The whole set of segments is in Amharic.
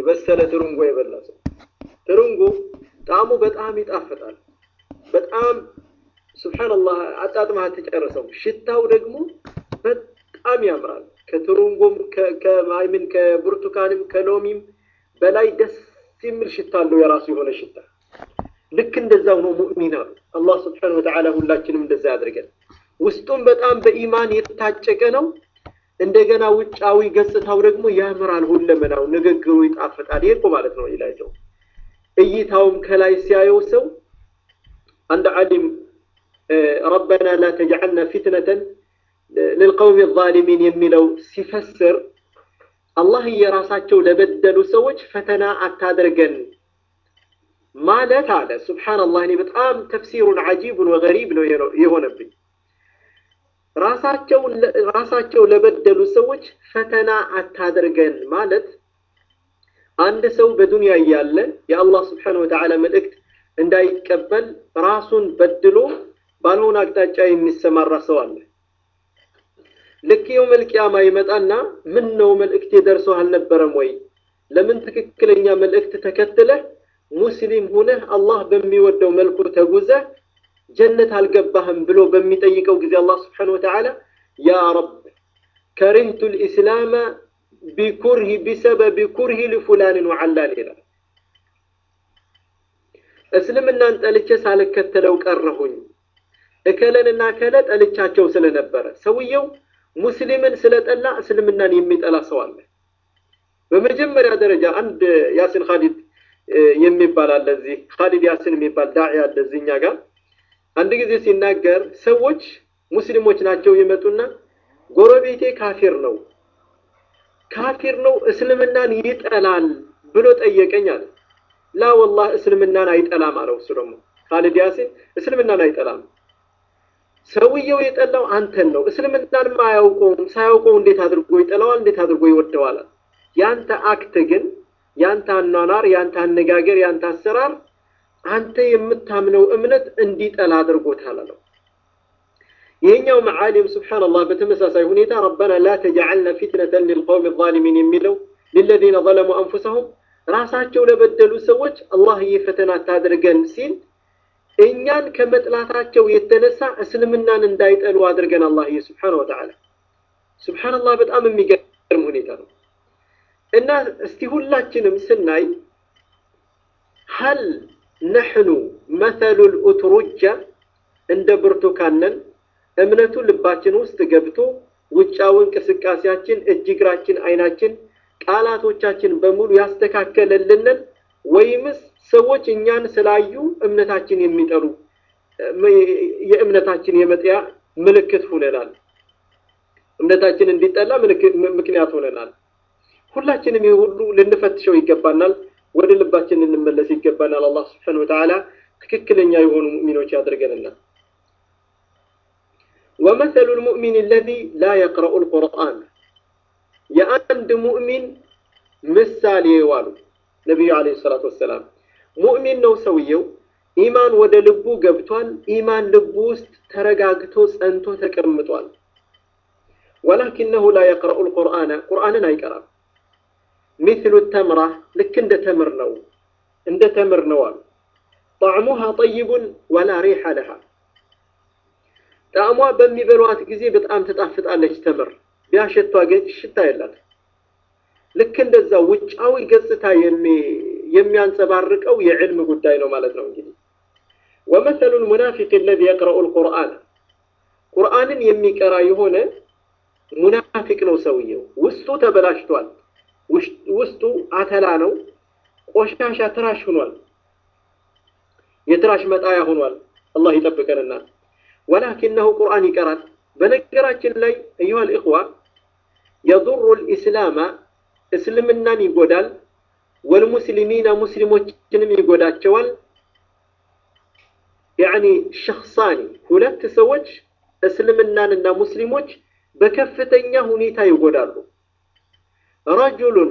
የበሰለ ትርንጎ የበላ ሰው ትርንጎ ጣዕሙ በጣም ይጣፍጣል። በጣም ሱብሓነላህ አጣጥመህ አትጨርሰው። ሽታው ደግሞ በጣም ያምራል። ከትርንጎም ከማይምን ከብርቱካንም ከሎሚም በላይ ደስ የሚል ሽታ አለው። የራሱ የሆነ ሽታ ልክ እንደዛው ነው ሙእሚን አሉ። አላህ ስብሐነሁ ወተዓላ ሁላችንም እንደዛ ያድርገን። ውስጡም በጣም በኢማን የታጨቀ ነው። እንደገና ውጫዊ ገጽታው ደግሞ ያምራል። ሁለመናው ንግግሩ ይጣፍጣል። ይሄ እኮ ማለት ነው ይላቸው። እይታውም ከላይ ሲያየው ሰው አንድ ዓሊም ረበና ላ ተጅዐልና ፊትነተን ልልቀውሚ ዛሊሚን የሚለው ሲፈስር አላህ የራሳቸው ለበደሉ ሰዎች ፈተና አታደርገን ማለት አለ። ሱብሓነላህ እኔ በጣም ተፍሲሩን ዐጂቡን ወገሪብ ነው የሆነብኝ። ራሳቸው ለበደሉ ሰዎች ፈተና አታደርገን ማለት አንድ ሰው በዱንያ እያለ የአላህ ስብሓነሁ ወተዓላ መልእክት እንዳይቀበል ራሱን በድሎ ባልሆነ አቅጣጫ የሚሰማራ ሰው አለ። ልክ የውመል ቂያማ ይመጣና ምን ነው መልእክት የደርሶ አልነበረም ወይ? ለምን ትክክለኛ መልእክት ተከትለህ ሙስሊም ሁነህ አላህ በሚወደው መልኩ ተጉዘህ ጀነት አልገባህም ብሎ በሚጠይቀው ጊዜ አላህ ስብሓነሁ ወተዓላ ያ ረብ ከሪህቱ ልኢስላመ ቢኩርሂ ቢሰበቢ ኩርሂ ሊፉላንን ወዓላን ይላል። እስልምናን ጠልቼ ሳልከተለው ቀረሁኝ እከለንና ከለ ጠልቻቸው ስለነበረ ሰውየው ሙስሊምን ስለጠላ እስልምናን የሚጠላ ሰው አለ። በመጀመሪያ ደረጃ አንድ ያሲን ካሊድ የሚባል አለ እዚህ ካሊድ ያሲን የሚባል ዳዒ አለ እዚህ እኛ ጋር አንድ ጊዜ ሲናገር ሰዎች ሙስሊሞች ናቸው ይመጡና ጎረቤቴ ካፊር ነው ካፊር ነው እስልምናን ይጠላል ብሎ ጠየቀኝ አለ። ላ ወላህ እስልምናን አይጠላም አለው። እሱ ደግሞ ካሊድ ያሲን እስልምናን አይጠላም ሰውየው የጠላው አንተን ነው። እስልምናንም አያውቀውም። ሳያውቀው እንዴት አድርጎ ይጠላዋል? እንዴት አድርጎ ይወደዋል? ያንተ አክት ግን ያንተ አኗኗር፣ ያንተ አነጋገር፣ ያንተ አሰራር አንተ የምታምነው እምነት እንዲጠላ አድርጎታል አለው። ይሄኛው መዓሊም ሱብሓነላህ በተመሳሳይ ሁኔታ ረበና ላ ተጅዐልና ፊትነተን ሊልቀውሚ ዛሊሚን የሚለው ሊለዚነ ዘለሙ አንፉሰሁም ራሳቸው ለበደሉ ሰዎች አላህ ፈተና አታድርገን ሲል እኛን ከመጥላታቸው የተነሳ እስልምናን እንዳይጠሉ አድርገን አላህ ስብሓነሁ ወተዓላ ስብሓነላህ በጣም የሚገርም ሁኔታ ነው። እና እስቲ ሁላችንም ስናይ ሀል ነሕኑ መተሉ ልኡትሩጃ እንደ ብርቱካነን እምነቱ ልባችን ውስጥ ገብቶ ውጫዊ እንቅስቃሴያችን፣ እጅ እግራችን፣ አይናችን፣ ቃላቶቻችን በሙሉ ያስተካከለልንን ወይምስ ሰዎች እኛን ስላዩ እምነታችን የሚጠሉ የእምነታችን የመጥያ ምልክት ሆነናል። እምነታችን እንዲጠላ ምክንያት ሆነናል። ሁላችንም ይህ ሁሉ ልንፈትሸው ይገባናል። ወደ ልባችን ልንመለስ ይገባናል። አላህ ስብሐነሁ ወተዓላ ትክክለኛ የሆኑ ሙእሚኖች ያድርገንና ወመሰሉ ልሙእሚን አለዚ ላ የቅረኡ ልቁርአን የአንድ ሙእሚን ምሳሌ ዋሉ ነቢዩ ዓለይሂ ሰላቱ ወሰላም ሙእሚን ነው ሰውየው። ኢማን ወደ ልቡ ገብቷል። ኢማን ልቡ ውስጥ ተረጋግቶ ጸንቶ ተቀምጧል። ወላኪነሁ ላ የቅረኡ ልቁርአነ ቁርአንን አይቀራም። ሚስሉ ተምራ ልክ እንደ ተምር ነው እንደ ተምር ነው አሉ። ጣዕሙሃ ጠይቡን ወላ ሪሐ ለሃ ጣዕሟ በሚበሏት ጊዜ በጣም ትጣፍጣለች። ተምር ቢያሸቷ ግን ሽታ የላት። ልክ እንደዛ ውጫዊ ገጽታ የሚያንጸባርቀው የዕልም ጉዳይ ነው ማለት ነው። እንግዲህ ወመሰሉ ልሙናፊቅ አለዚ የቅረኡ ልቁርአን ቁርአንን የሚቀራ የሆነ ሙናፊቅ ነው ሰውየው። ውስጡ ተበላሽቷል። ውስጡ አተላ ነው። ቆሻሻ ትራሽ ሆኗል። የትራሽ መጣያ ሆኗል። አላህ ይጠብቀንና ወላኪነሁ ቁርአን ይቀራል። በነገራችን ላይ አዩሃ ልእኽዋ የዱሩ ልኢስላማ እስልምናን ይጎዳል። ወልሙስሊሚና ሙስሊሞችንም ይጎዳቸዋል። ያዕኒ ሸክሳኒ ሁለት ሰዎች እስልምናንና ሙስሊሞች በከፍተኛ ሁኔታ ይጎዳሉ። ረጁሉን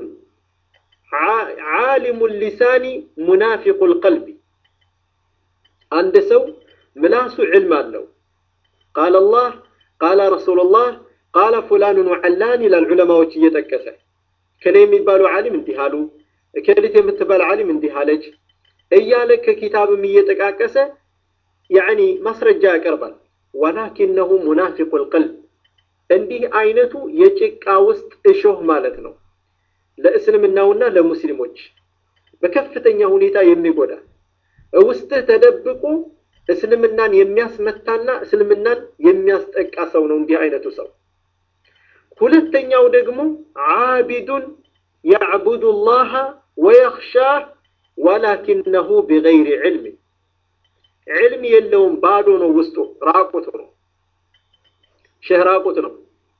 ዓሊሙ ሊሳኒ ሙናፊቁ ልቀልቢ አንድ ሰው ምላሱ ዕልም አለው። ቃለ አላህ ቃለ ረሱሉላህ ቃለ ፉላኑን ወዐላን ይላል ዑለማዎች እየጠቀሰ ከላይ የሚባሉ ዓሊም እንዲህ አሉ፣ እከሊት የምትባል ዓሊም እንዲህ አለች እያለ ከኪታብም እየጠቃቀሰ ያዕኒ ማስረጃ ያቀርባል። ወላኪነሁ ሙናፊቁል ቀልብ እንዲህ አይነቱ የጭቃ ውስጥ እሾህ ማለት ነው። ለእስልምናውና ለሙስሊሞች በከፍተኛ ሁኔታ የሚጎዳ ውስጥህ ተደብቆ እስልምናን የሚያስመታና እስልምናን የሚያስጠቃ ሰው ነው እንዲህ አይነቱ ሰው። ሁለተኛው ደግሞ ዓቢዱን ያዕቡዱ ላህ ወየኽሻህ ወላኪነሁ ቢገይሪ ዕልም ዕልም የለውም፣ ባዶ ነው፣ ውስጡ ራቁት ነው፣ ሸህ ራቁት ነው።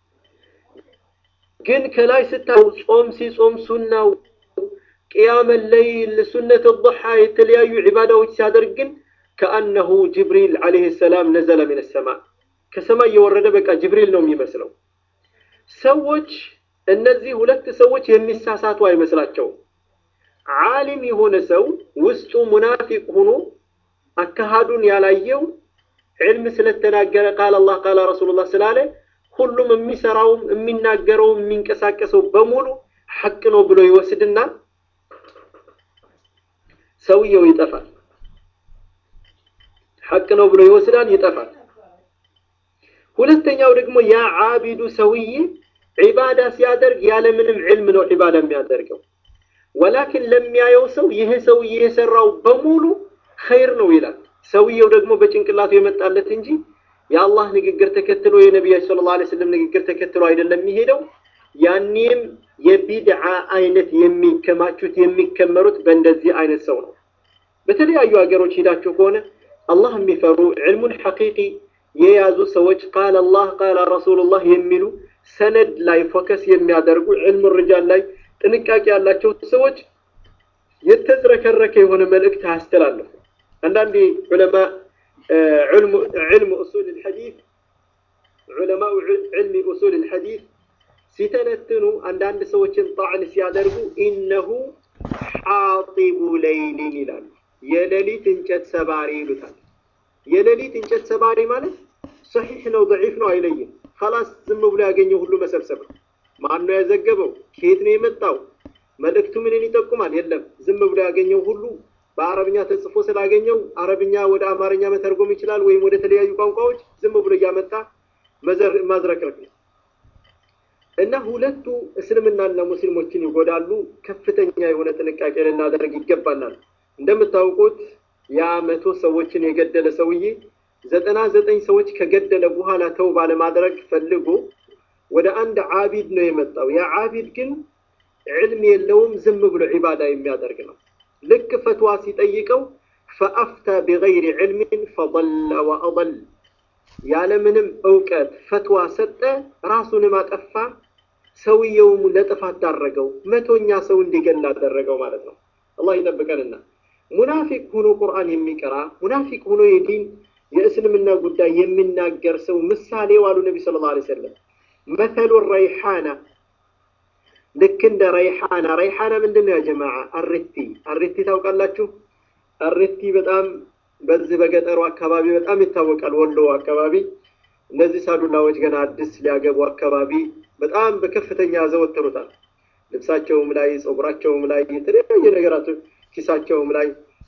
ግን ከላይ ስታው ጾም ሲጾም ሱናው ቅያመ ለይል ሱነት ዱሓ የተለያዩ ዒባዳዎች ሲያደርግ ግን ከአነሁ ጅብሪል ዓለይሂ ሰላም ነዘለ ሚነ ሰማይ ከሰማይ የወረደ በቃ ጅብሪል ነው የሚመስለው። ሰዎች እነዚህ ሁለት ሰዎች የሚሳሳቱ አይመስላቸውም። ዓሊም የሆነ ሰው ውስጡ ሙናፊቅ ሆኖ አካሃዱን ያላየው ዕልም ስለተናገረ ቃል አላህ ቃል ረሱሉላህ ስላለ ሁሉም የሚሰራውም የሚናገረውም የሚንቀሳቀሰው በሙሉ ሐቅ ነው ብሎ ይወስድና ሰውየው ይጠፋል። ሐቅ ነው ብሎ ይወስዳል፣ ይጠፋል። ሁለተኛው ደግሞ ያ ዓቢዱ ሰውዬ ዒባዳ ሲያደርግ ያለምንም ዕልም ነው ዒባዳ የሚያደርገው። ወላኪን ለሚያየው ሰው ይህ ሰውዬ የሰራው በሙሉ ኸይር ነው ይላል። ሰውየው ደግሞ በጭንቅላቱ የመጣለት እንጂ የአላህ ንግግር ተከትሎ የነቢያችን ሰለላሁ ዐለይሂ ወሰለም ንግግር ተከትሎ አይደለም የሚሄደው። ያኔም የቢድዓ አይነት የሚከማቹት የሚከመሩት በእንደዚህ አይነት ሰው ነው። በተለያዩ ሀገሮች ሄዳችሁ ከሆነ አላህ የሚፈሩ ዕልሙን ሐቂቂ የያዙ ሰዎች ቃል አላህ ቃል ረሱሉላህ የሚሉ ሰነድ ላይ ፎከስ የሚያደርጉ ዕልሙ ርጃል ላይ ጥንቃቄ ያላቸው ሰዎች የተዝረከረከ የሆነ መልእክት አያስተላልፉ። አንዳንዴ ዑለማ ዕልሙ ኡሱል ልሐዲት ዑለማው ዕልሚ ኡሱል ልሐዲት ሲተነትኑ አንዳንድ ሰዎችን ጣዕን ሲያደርጉ ኢነሁ ሓጢቡ ለይሊን ይላሉ። የሌሊት እንጨት ሰባሪ ይሉታል። የሌሊት እንጨት ሰባሪ ማለት ሰሒሕ ነው ደዒፍ ነው አይለይም። ከላስ ዝም ብሎ ያገኘው ሁሉ መሰብሰብ ነው። ማን ነው ያዘገበው? ከየት ነው የመጣው? መልእክቱ ምንን ይጠቁማል? የለም ዝም ብሎ ያገኘው ሁሉ በአረብኛ ተጽፎ ስላገኘው አረብኛ ወደ አማርኛ መተርጎም ይችላል፣ ወይም ወደ ተለያዩ ቋንቋዎች ዝም ብሎ እያመጣ ማዝረክረክ ነው። እና ሁለቱ እስልምናና ሙስሊሞችን ይጎዳሉ። ከፍተኛ የሆነ ጥንቃቄ ልናደርግ ይገባናል። እንደምታውቁት ያ መቶ ሰዎችን የገደለ ሰውዬ ዘጠና ዘጠኝ ሰዎች ከገደለ በኋላ ተውባ ለማድረግ ፈልጎ ወደ አንድ ዓቢድ ነው የመጣው። ያ ዓቢድ ግን ዕልም የለውም፣ ዝም ብሎ ዒባዳ የሚያደርግ ነው። ልክ ፈትዋ ሲጠይቀው ፈአፍታ ቢገይሪ ዕልሚን ፈضለ ወአضል ያለምንም እውቀት ፈትዋ ሰጠ፣ ራሱንም አጠፋ፣ ሰውየውም ለጥፋት ዳረገው። መቶኛ ሰው እንዲገል አደረገው ማለት ነው። አላህ ይጠብቀንና ሙናፊቅ ሆኖ ቁርአን የሚቀራ ሙናፊቅ ሆኖ የዲን የእስልምና ጉዳይ የሚናገር ሰው ምሳሌው አሉ ነቢ ሰለላሁ ዐለይሂ ወሰለም መተሉ ረይሓና ልክ እንደ ረይሓና ረይሓና ምንድን ነው ያ ጀማዓ? አርቲ አርቲ ታውቃላችሁ? አርቲ በጣም በዚህ በገጠሩ አካባቢ በጣም ይታወቃል። ወሎ አካባቢ እነዚህ ሳዱላዎች ገና አዲስ ሊያገቡ አካባቢ በጣም በከፍተኛ ያዘወትሩታል። ልብሳቸውም ላይ ፀጉራቸውም ላይ የተለያየ ነገራቶች ኪሳቸውም ላይ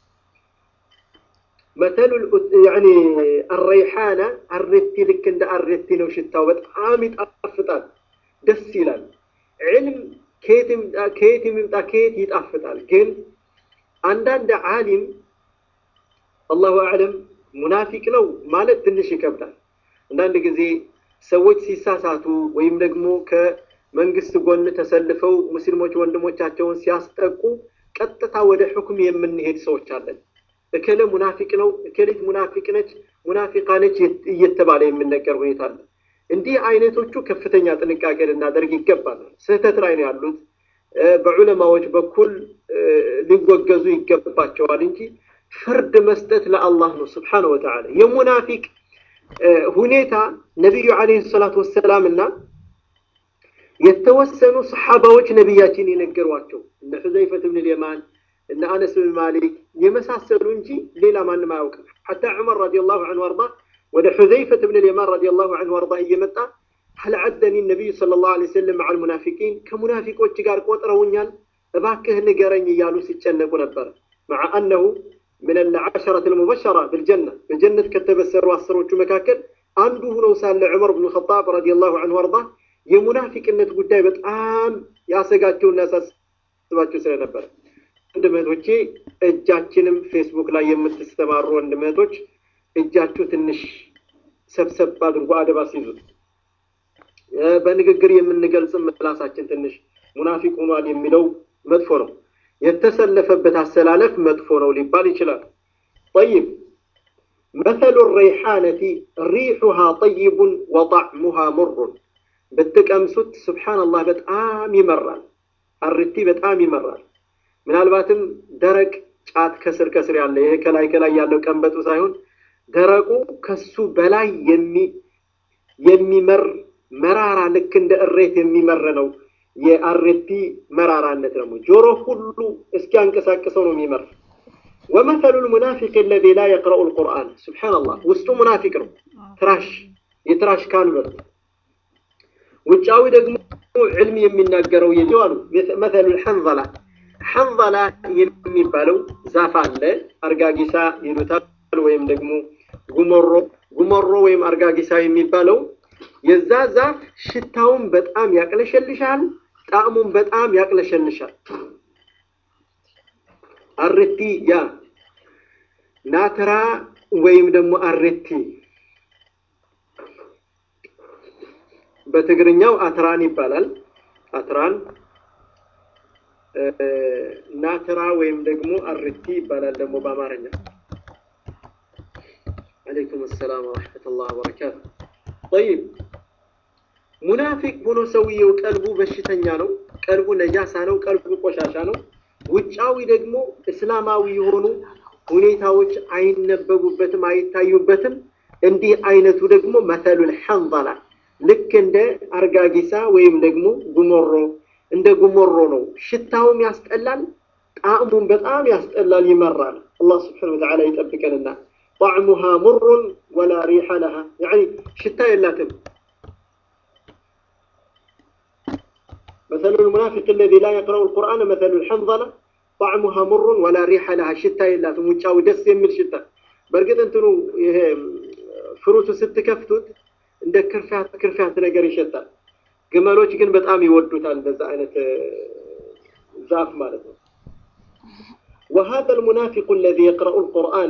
መተሉ ያኒ አረይሓና አርቲ ልክ እንደ አርቲ ነው። ሽታው በጣም ይጣፍጣል፣ ደስ ይላል። ዕልም ከየት የሚምጣ ከየት ይጣፍጣል። ግን አንዳንድ ዓሊም አላሁ አዕለም ሙናፊቅ ነው ማለት ትንሽ ይከብዳል። አንዳንድ ጊዜ ሰዎች ሲሳሳቱ ወይም ደግሞ ከመንግስት ጎን ተሰልፈው ሙስሊሞች ወንድሞቻቸውን ሲያስጠቁ ቀጥታ ወደ ሕክም የምንሄድ ሰዎች አለን። እከለ ሙናፊቅ ነው፣ እከሊት ሙናፊቅ ነች፣ ሙናፊቃ ነች እየተባለ የምነገር ሁኔታ አለ። እንዲህ አይነቶቹ ከፍተኛ ጥንቃቄ ልናደርግ ይገባል። ስህተት ላይ ነው ያሉት። በዑለማዎች በኩል ሊወገዙ ይገባቸዋል እንጂ ፍርድ መስጠት ለአላህ ነው ስብሓነሁ ወተዓላ። የሙናፊቅ ሁኔታ ነቢዩ ዓለይሂ ሰላቱ ወሰላም እና የተወሰኑ ሰሓባዎች ነቢያችን የነገሯቸው እነ ሑዘይፈት ብን ልየማን እነ አነስ ብን ማሊክ የመሳሰሉ እንጂ ሌላ ማንም አያውቅም። ሓታ ዑመር ረዲየላሁ ዐንሁ አርዳ ወደ ሑዘይፈት ብን ልየማን ረዲየላሁ ዐንሁ አርዳ እየመጣ ሀል ዐደኒ ነቢዩ ሰለላሁ ዐለይሂ ወሰለም መዐል ሙናፊቂን ከሙናፊቆች ጋር ቆጥረውኛል እባክህ ንገረኝ እያሉ ሲጨነቁ ነበር። መዓ አነሁ ምን ልዓሸረት ልሙበሸራ ብልጀና በጀነት ከተበሰሩ አስሮቹ መካከል አንዱ ሁነው ሳለ ዑመር ብን ኸጣብ ረዲየላሁ ዐንሁ አርዳ የሙናፊቅነት ጉዳይ በጣም ያሰጋቸውና ያሳስባቸው ስለነበረ ወንድም እህቶቼ እጃችንም ፌስቡክ ላይ የምትስተማሩ ወንድም እህቶች እጃችሁ ትንሽ ሰብሰብ አድርጎ አደብ አስይዙት። በንግግር የምንገልጽ ምላሳችን ትንሽ ሙናፊቅ ሆኗል የሚለው መጥፎ ነው። የተሰለፈበት አሰላለፍ መጥፎ ነው ሊባል ይችላል። ጠይብ መተሉ ረይሓነቲ ሪሑሃ ጠይቡን ወጣዕሙሃ ሙሩን ብትቀምሱት ስብሓንላህ በጣም ይመራል። አርቲ በጣም ይመራል። ምናልባትም ደረቅ ጫት ከስር ከስር ያለ ይሄ ከላይ ከላይ ያለው ቀንበጡ ሳይሆን ደረቁ ከሱ በላይ የሚመር መራራ ልክ እንደ እሬት የሚመር ነው። የአሬቲ መራራነት ደግሞ ጆሮ ሁሉ እስኪያንቀሳቅሰው ነው የሚመር። ወመተሉ ልሙናፊቅ ለዚ ላ የቅረኡ ልቁርአን ስብሓንላህ ውስጡ ሙናፊቅ ነው። ትራሽ የትራሽ ካንበር ውጫዊ ደግሞ ዕልም የሚናገረው የጀው አሉ መተሉ ልሐንዘላ ሐንዘላ የሚባለው ዛፍ አለ። አርጋጊሳ ይሉታል ወይም ደግሞ ጉሞሮ ጉሞሮ ወይም አርጋጊሳ የሚባለው የዛ ዛፍ ሽታውን በጣም ያቅለሸልሻል፣ ጣዕሙን በጣም ያቅለሸልሻል። አሬቲ ያ ናትራ ወይም ደግሞ አሬቲ በትግርኛው አትራን ይባላል። አትራን ናትራ ወይም ደግሞ አርቲ ይባላል ደግሞ በአማርኛ። አለይኩም ሰላም ወረሕመቱላህ ወበረካቱ። ጠይብ ሙናፊቅ ሆኖ ሰውየው ቀልቡ በሽተኛ ነው፣ ቀልቡ ነጃሳ ነው፣ ቀልቡ ቆሻሻ ነው። ውጫዊ ደግሞ እስላማዊ የሆኑ ሁኔታዎች አይነበቡበትም፣ አይታዩበትም። እንዲህ አይነቱ ደግሞ መተሉል ሐንዘላ ልክ እንደ አርጋጊሳ ወይም ደግሞ ጉሞሮ እንደ ጉሞሮ ነው። ሽታውም ያስጠላል፣ ጣዕሙም በጣም ያስጠላል፣ ይመራል። አላህ ስብሓነሁ ወተዓላ ይጠብቀንና ጣዕሙሃ ሙሩን ወላ ሪሐ ለሃ ያኒ ሽታ የላትም። መሰሉ ልሙናፊቅ ለዚ ላ የቅረኡ ልቁርአን መሰሉ ልሐንዘላ ጣዕሙሃ ሙሩን ወላ ሪሐ ለሃ ሽታ የላትም። ውጫዊ ደስ የሚል ሽታ በእርግጥ እንትኑ ይሄ ፍሩቱ ስትከፍቱት እንደ ክርፊያት ክርፊያት ነገር ይሸጣል። ግመሎች ግን በጣም ይወዱታል እንደዛ አይነት ዛፍ ማለት ነው። وهذا المنافق الذي يقرأ القرآن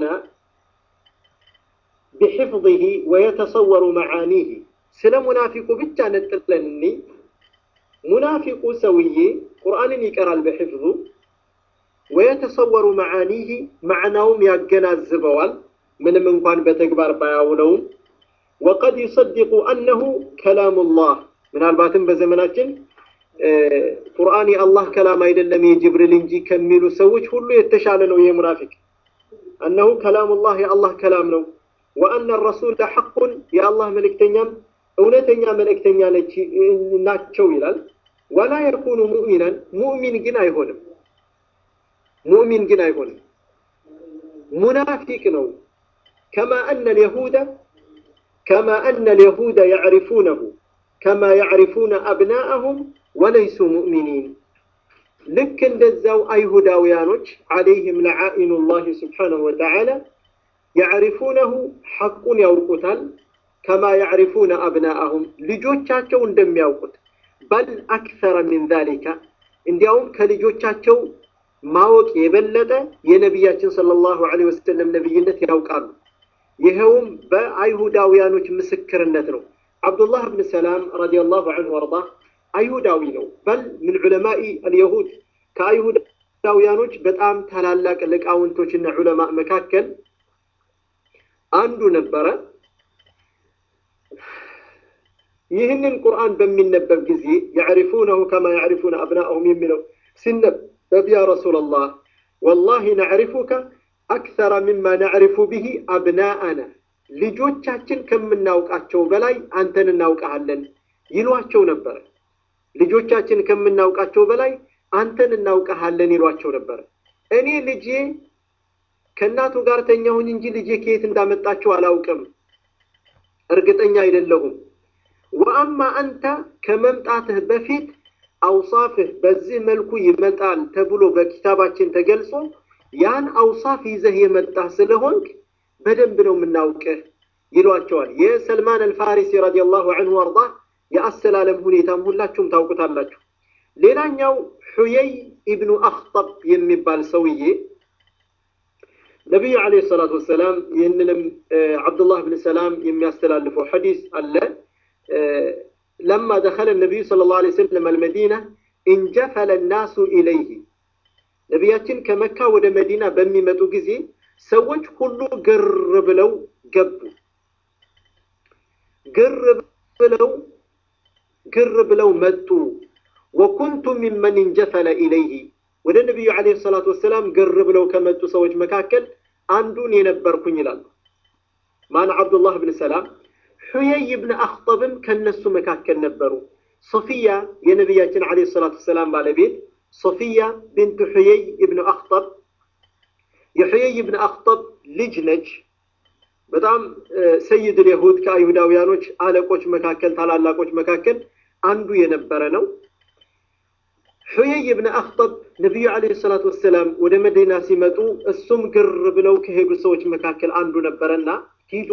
بحفظه ويتصور معانيه ስለ ሙናፊቁ ብቻ ነጥለኒ ሙናፊቁ ሰውዬ ቁርአንን ይቀራል በሕፍዙ ወየተሰወሩ መዓኒህ ማዕናውም ያገናዝበዋል ምንም እንኳን በተግባር ባያውለውም ወቀድ ዩሰድቁ አነሁ ከላሙላህ ምናልባትም በዘመናችን ቁርአን የአላህ ከላም አይደለም የጅብሪል እንጂ ከሚሉ ሰዎች ሁሉ የተሻለ ነው ይሄ ሙናፊቅ እነሁ ከላሙላህ የአላህ ከላም ነው ወአነ ረሱል ሐቁን የአላህ መልእክተኛም እውነተኛ መልእክተኛ ናቸው ይላል ወላ የኩኑ ሙእሚናን ሙእሚን ግን አይሆንም ሙእሚን ግን አይሆንም ሙናፊቅ ነው ከማ አነ ልየሁደ كما أن اليهود يعرفونه كما يعرفون أبناءهم وليسوا مؤمنين ልክ እንደዛው አይሁዳውያኖች عليهم لعائن الله سبحانه وتعالى يعرفونه ሐቁን ያውቁታል كما يعرفون أبناءهم ልጆቻቸው እንደሚያውቁት በል أكثر من ذلك እንዲያውም ከልጆቻቸው ማወቅ የበለጠ የነቢያችን ሰለላሁ ዐለይሂ ወሰለም ነብይነት ያውቃሉ ይኸውም በአይሁዳውያኖች ምስክርነት ነው። አብዱላህ ብን ሰላም ረዲየላሁ ዐንሁ ወርዳ አይሁዳዊ ነው። በል ምን ዑለማኢ አልየሁድ ከአይሁዳውያኖች በጣም ታላላቅ ሊቃውንቶችና ዑለማ መካከል አንዱ ነበረ። ይህንን ቁርአን በሚነበብ ጊዜ ያዕሪፉነሁ ከማ ያዕሪፉነ አብናአሁም የሚለው ሲነበብ ያ ረሱላላህ ወላሂ ነዕሪፉከ አክሰረ ሚማ ነዕሪፉ ብሂ አብናአና ልጆቻችን ከምናውቃቸው በላይ አንተን እናውቃሃለን ይሏቸው ነበረ። ልጆቻችን ከምናውቃቸው በላይ አንተን እናውቃሃለን ይሏቸው ነበረ። እኔ ልጄ ከእናቱ ጋር ተኛሁኝ እንጂ ልጄ ከየት እንዳመጣቸው አላውቅም፣ እርግጠኛ አይደለሁም። ወአማ አንተ ከመምጣትህ በፊት አውሳፍህ በዚህ መልኩ ይመጣል ተብሎ በኪታባችን ተገልጾ ያን አውሳፍ ይዘህ የመጣህ ስለሆንክ በደንብ ነው የምናውቅህ ይሏቸዋል። የሰልማን አልፋሪሲ ረዲየላሁ ዐንሁ አርዳ የአሰላለም ሁኔታም ሁላችሁም ታውቁታላችሁ። ሌላኛው ሑየይ ኢብኑ አኽጠብ የሚባል ሰውዬ ነቢዩ ዓለይሂ ሰላቱ ወሰላም ይህንንም ዓብዱላህ ብን ሰላም የሚያስተላልፈው ሐዲስ አለ። ለማ ደኸለ ነቢዩ ሰለላሁ ዓለይሂ ወሰለም አልመዲና እንጀፈለ ናሱ ኢለይህ ነቢያችን ከመካ ወደ መዲና በሚመጡ ጊዜ ሰዎች ሁሉ ግር ብለው ገቡ። ግር ብለው ግር ብለው መጡ። ወኩንቱ ሚመን እንጀፈለ ኢለይህ ወደ ነቢዩ ዓለይሂ ሰላቱ ወሰላም ግር ብለው ከመጡ ሰዎች መካከል አንዱን የነበርኩኝ ይላሉ። ማን ዓብዱላህ ብን ሰላም። ሑየይ ብን አኽጠብም ከነሱ መካከል ነበሩ። ሶፊያ የነቢያችን ዓለይሂ ሰላቱ ወሰላም ባለቤት ሶፊያ ብንት ሑየይ ብን አኽጠብ የሑየይ ብን አኽጠብ ልጅ ነች። በጣም ሰይድ ልየሁድ ከአይሁዳውያኖች አለቆች መካከል ታላላቆች መካከል አንዱ የነበረ ነው። ሑየይ ብን አኽጠብ ነቢዩ ዓለይሂ ሰላቱ ወሰላም ወደ መዲና ሲመጡ እሱም ግር ብለው ከሄዱ ሰዎች መካከል አንዱ ነበረና ሂዶ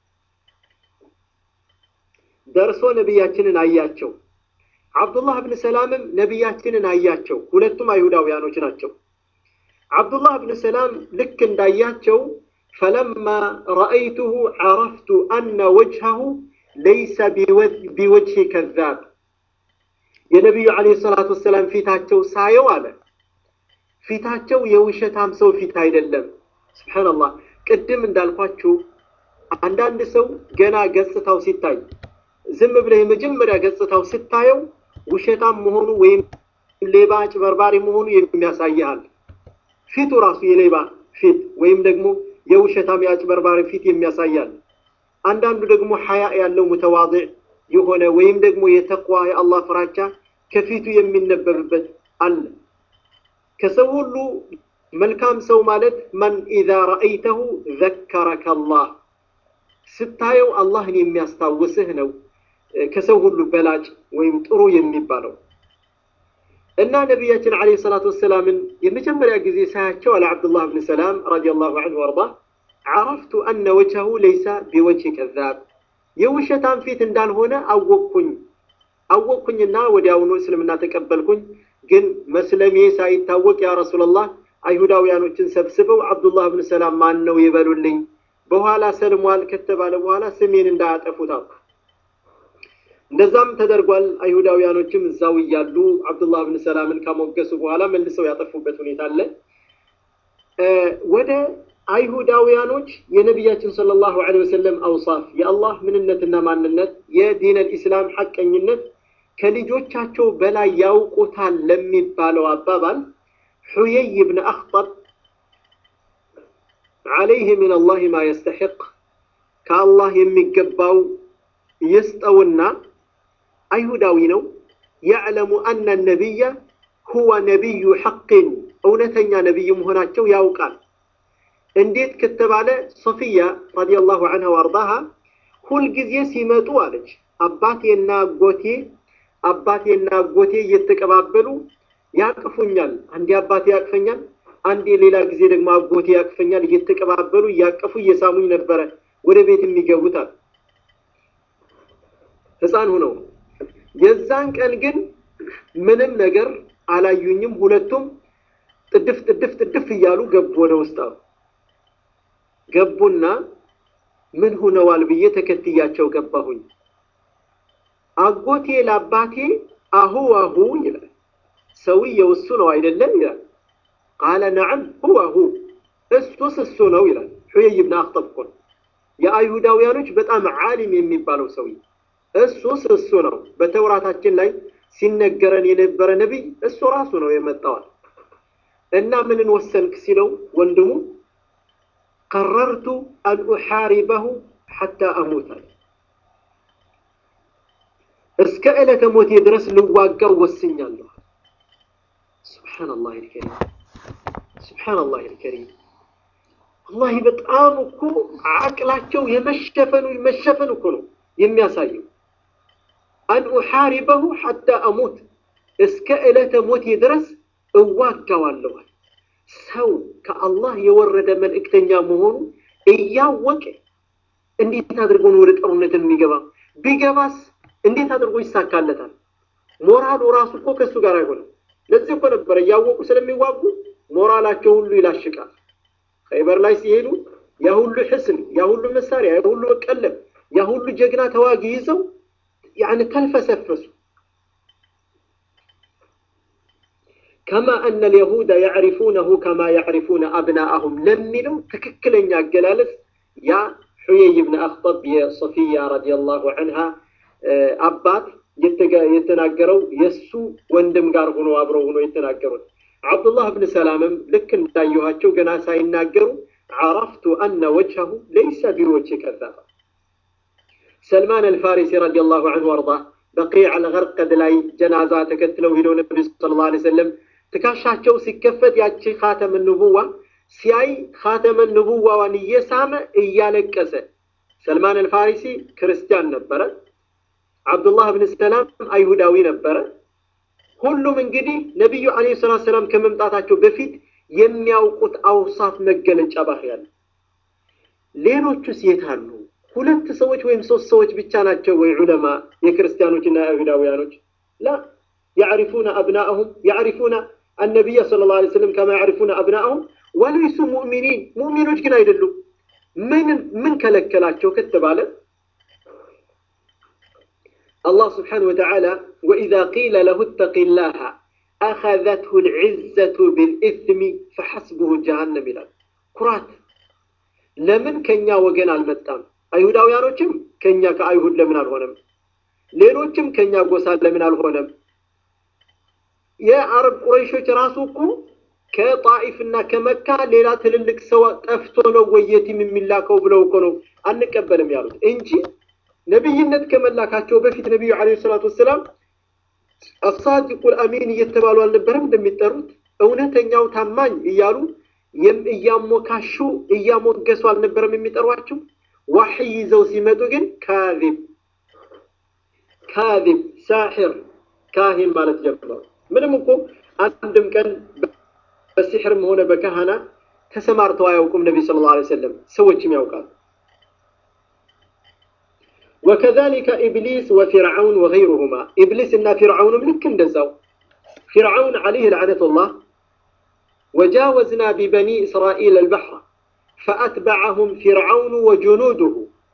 ደርሶ ነቢያችንን አያቸው። ዓብዱላህ ብን ሰላምም ነቢያችንን አያቸው። ሁለቱም አይሁዳውያኖች ናቸው። ዓብዱላህ ብን ሰላም ልክ እንዳያቸው ፈለማ ረአይቱሁ ዓረፍቱ አነ ወጅሀሁ ለይሰ ቢወጅሂ ከዛብ የነቢዩ ዓለይሂ ሰላቱ ወሰላም ፊታቸው ሳየው አለ ፊታቸው የውሸታም ሰው ፊት አይደለም። ስብሓንላህ ቅድም እንዳልኳችሁ አንዳንድ ሰው ገና ገጽታው ሲታይ ዝም ብለህ የመጀመሪያ ገጽታው ስታየው ውሸታም መሆኑ ወይም ሌባ አጭበርባሪ መሆኑ የሚያሳይሃል። ፊቱ ራሱ የሌባ ፊት ወይም ደግሞ የውሸታም የአጭበርባሪ ፊት የሚያሳያል። አንዳንዱ ደግሞ ሐያ ያለው ሙተዋድዕ የሆነ ወይም ደግሞ የተቅዋ የአላህ ፍራቻ ከፊቱ የሚነበብበት አለ። ከሰው ሁሉ መልካም ሰው ማለት መን ኢዛ ረአይተሁ ዘከረከ አላህ ስታየው አላህን የሚያስታውስህ ነው። ከሰው ሁሉ በላጭ ወይም ጥሩ የሚባለው እና ነቢያችን ዓለይሂ ሰላቱ ወሰላምን የመጀመሪያ ጊዜ ሳያቸው አለ ዓብዱላህ ብን ሰላም ረዲየላሁ ዐንሁ ወአርዳ ዓረፍቱ አነ ወጅሀሁ ለይሰ ቢወጅሂ ከዛብ የውሸታም ፊት እንዳልሆነ አወቅኩኝ አወቅኩኝና ወዲያውኑ እስልምና ተቀበልኩኝ። ግን መስለሜ ሳይታወቅ ያ ረሱላላህ አይሁዳውያኖችን ሰብስበው ዓብዱላህ ብን ሰላም ማን ነው ይበሉልኝ፣ በኋላ ሰልሟል ከተባለ በኋላ ስሜን እንዳያጠፉት አልኩ። እንደዛም ተደርጓል። አይሁዳውያኖችም እዛው እያሉ ዓብዱላህ ብን ሰላምን ካሞገሱ በኋላ መልሰው ያጠፉበት ሁኔታ አለ። ወደ አይሁዳውያኖች የነቢያችን ሰለላሁ ዐለይሂ ወሰለም አውሳፍ የአላህ ምንነትና ማንነት የዲን አልኢስላም ሐቀኝነት ከልጆቻቸው በላይ ያውቁታል ለሚባለው አባባል ሑየይ ብን አኽጠብ ዐለይህ ምን አላህ ማ የስተሕቅ ከአላህ የሚገባው ይስጠውና አይሁዳዊ ነው። ያዕለሙ አነ ነቢየ ሁወ ነቢዩ ሐቅን እውነተኛ ነቢይ መሆናቸው ያውቃል። እንዴት ከተባለ ሶፊያ ረዲየላሁ ዐንሃ ወአርዳሃ ሁልጊዜ ሲመጡ አለች አባቴና አጎቴ አባቴና አጎቴ እየተቀባበሉ ያቅፉኛል። አንዴ አባቴ ያቅፈኛል፣ አንዴ ሌላ ጊዜ ደግሞ አጎቴ ያቅፈኛል። እየተቀባበሉ እያቀፉ እየሳሙኝ ነበረ ወደ ቤት የሚገቡታል ሕፃን ሆነው። የዛን ቀን ግን ምንም ነገር አላዩኝም። ሁለቱም ጥድፍ ጥድፍ ጥድፍ እያሉ ገቡ ወደ ውስጥ አሉ። ገቡና ምን ሆነዋል ብዬ ተከትያቸው ገባሁኝ። አጎቴ ለአባቴ አሁ አሁ ይላል። ሰውየው እሱ ነው አይደለም ይላል። ቃለ ነዓም ሁወ ሁ እሱስ እሱ ነው ይላል። ሑየይ ብን አኽጠብ እኮ ነው የአይሁዳውያኖች በጣም ዓሊም የሚባለው ሰውዬ እሱስ እሱ ነው። በተውራታችን ላይ ሲነገረን የነበረ ነቢይ እሱ ራሱ ነው የመጣዋል። እና ምንን ወሰንክ ሲለው ወንድሙ ቀረርቱ አን ኡሓሪበሁ ሐታ አሙታል እስከ ዕለተ ሞቴ ድረስ ልዋጋው ወስኛለሁ። ሱብሓነላህ አልከሪም ሱብሓነላህ አልከሪም። ወላሂ በጣም እኮ አቅላቸው የመሸፈኑ መሸፈን እኮ ነው የሚያሳየው። አን ኡሓሪበሁ ሐታ አሙት እስከ ዕለተ ሞቴ ድረስ እዋጋዋለዋል። ሰው ከአላህ የወረደ መልእክተኛ መሆኑ እያወቀ እንዴት አድርጎ ነው ወደ ጦርነት የሚገባ? ቢገባስ እንዴት አድርጎ ይሳካለታል? ሞራሉ ራሱ እኮ ከእሱ ጋር አይሆንም። ለዚህ እኮ ነበረ እያወቁ ስለሚዋጉ ሞራላቸው ሁሉ ይላሽቃል። ኸይበር ላይ ሲሄዱ ያ ሁሉ ሕስን፣ ያ ሁሉ መሳሪያ፣ ያ ሁሉ ቀለም፣ ያ ሁሉ ጀግና ተዋጊ ይዘው ያኒ ተልፈሰፈሱ። ከማ አነ ልየሁደ ያዕሪፉነሁ ከማ ያዕሪፉነ አብናአሁም ለሚለው ትክክለኛ አገላለጽ ያ ሑየይ ብን አክጠብ የሶፊያ ረዲየላሁ ዐንሃ አባት የተናገረው የእሱ ወንድም ጋር ሆኖ አብረው ሆኖ የተናገሩት ዓብዱላህ ብን ሰላምም ልክ እንዳየኋቸው ገና ሳይናገሩ ዓረፍቱ አነ ወጅሀሁ ለይሰ ቢወጅህ ከዛባ ሰልማን አልፋሪሲ ረዲየላሁ ዐንሁ አርዳ በቂዕ አልገርቀድ ላይ ጀናዛ ተከትለው ሄደው ነቢ ሰለላሁ ዐለይሂ ወሰለም ትከሻቸው ሲከፈት ያቺ ካተመ ንቡዋ ሲያይ ካተመ ንቡዋዋን እየሳመ እያለቀሰ ሰልማን አልፋሪሲ ክርስቲያን ነበረ። ዓብዱላህ ብን ሰላም አይሁዳዊ ነበረ። ሁሉም እንግዲህ ነቢዩ ዓለይሂ ሰላቱ ሰላም ከመምጣታቸው በፊት የሚያውቁት አውሳፍ መገለጫ ባህሪ ያለ። ሌሎቹስ የት አሉ? ሁለት ሰዎች ወይም ሶስት ሰዎች ብቻ ናቸው ወይ ዑለማ የክርስቲያኖችና የአይሁዳውያኖች? ላ ያዕሪፉነ አብናአሁም ያዕሪፉነ አነቢያ ሰለላሁ ዐለይሂ ወሰለም ከማ ያዕሪፉነ አብናአሁም ወለይሱ ሙእሚኒን ሙእሚኖች ግን አይደሉም። ምን ምን ከለከላቸው ከተባለ አላህ ስብሓነሁ ወተዓላ ወኢዛ ቂለ ለሁ እተቂላህ አኸዘትሁ ልዕዘቱ ብልኢስሚ ፈሐስቡሁ ጀሃነም ይላል። ኩራት ለምን ከኛ ወገን አልመጣም? አይሁዳውያኖችም ከኛ ከአይሁድ ለምን አልሆነም? ሌሎችም ከኛ ጎሳ ለምን አልሆነም? የአረብ ቁረይሾች ራሱ እኮ ከጣኢፍና ከመካ ሌላ ትልልቅ ሰው ጠፍቶ ነው ወይ የቲም የሚላከው ብለው እኮ ነው አንቀበልም ያሉት እንጂ ነቢይነት ከመላካቸው በፊት ነቢዩ ዓለይሂ ሰላቱ ወሰላም አሳዲቁል አሚን እየተባሉ አልነበረም እንደሚጠሩት እውነተኛው ታማኝ እያሉ እያሞካሹ እያሞገሱ አልነበረም የሚጠሯቸው። ዋሕይ ይዘው ሲመጡ ግን ካዚብ ካዚብ፣ ሳሒር፣ ካሂን ማለት ጀምረዋል። ምንም እኮ አንድም ቀን በሲሕርም ሆነ በካህና ተሰማርተው አያውቁም። ነቢ ሰለላሁ ዐለይሂ ወሰለም ሰዎችም ያውቃሉ። ወከዛሊከ ኢብሊስ ወፊርዓውን ወገይሩሁማ ኢብሊስ እና ፊርዓውንም ልክ እንደዛው ፊርዓውን ዓለይህ ለዕነቱላህ ወጃወዝና ቢበኒ እስራኤል አልበሕረ ፈአትበዐሁም ፊርዓውኑ ወጁኑዱሁ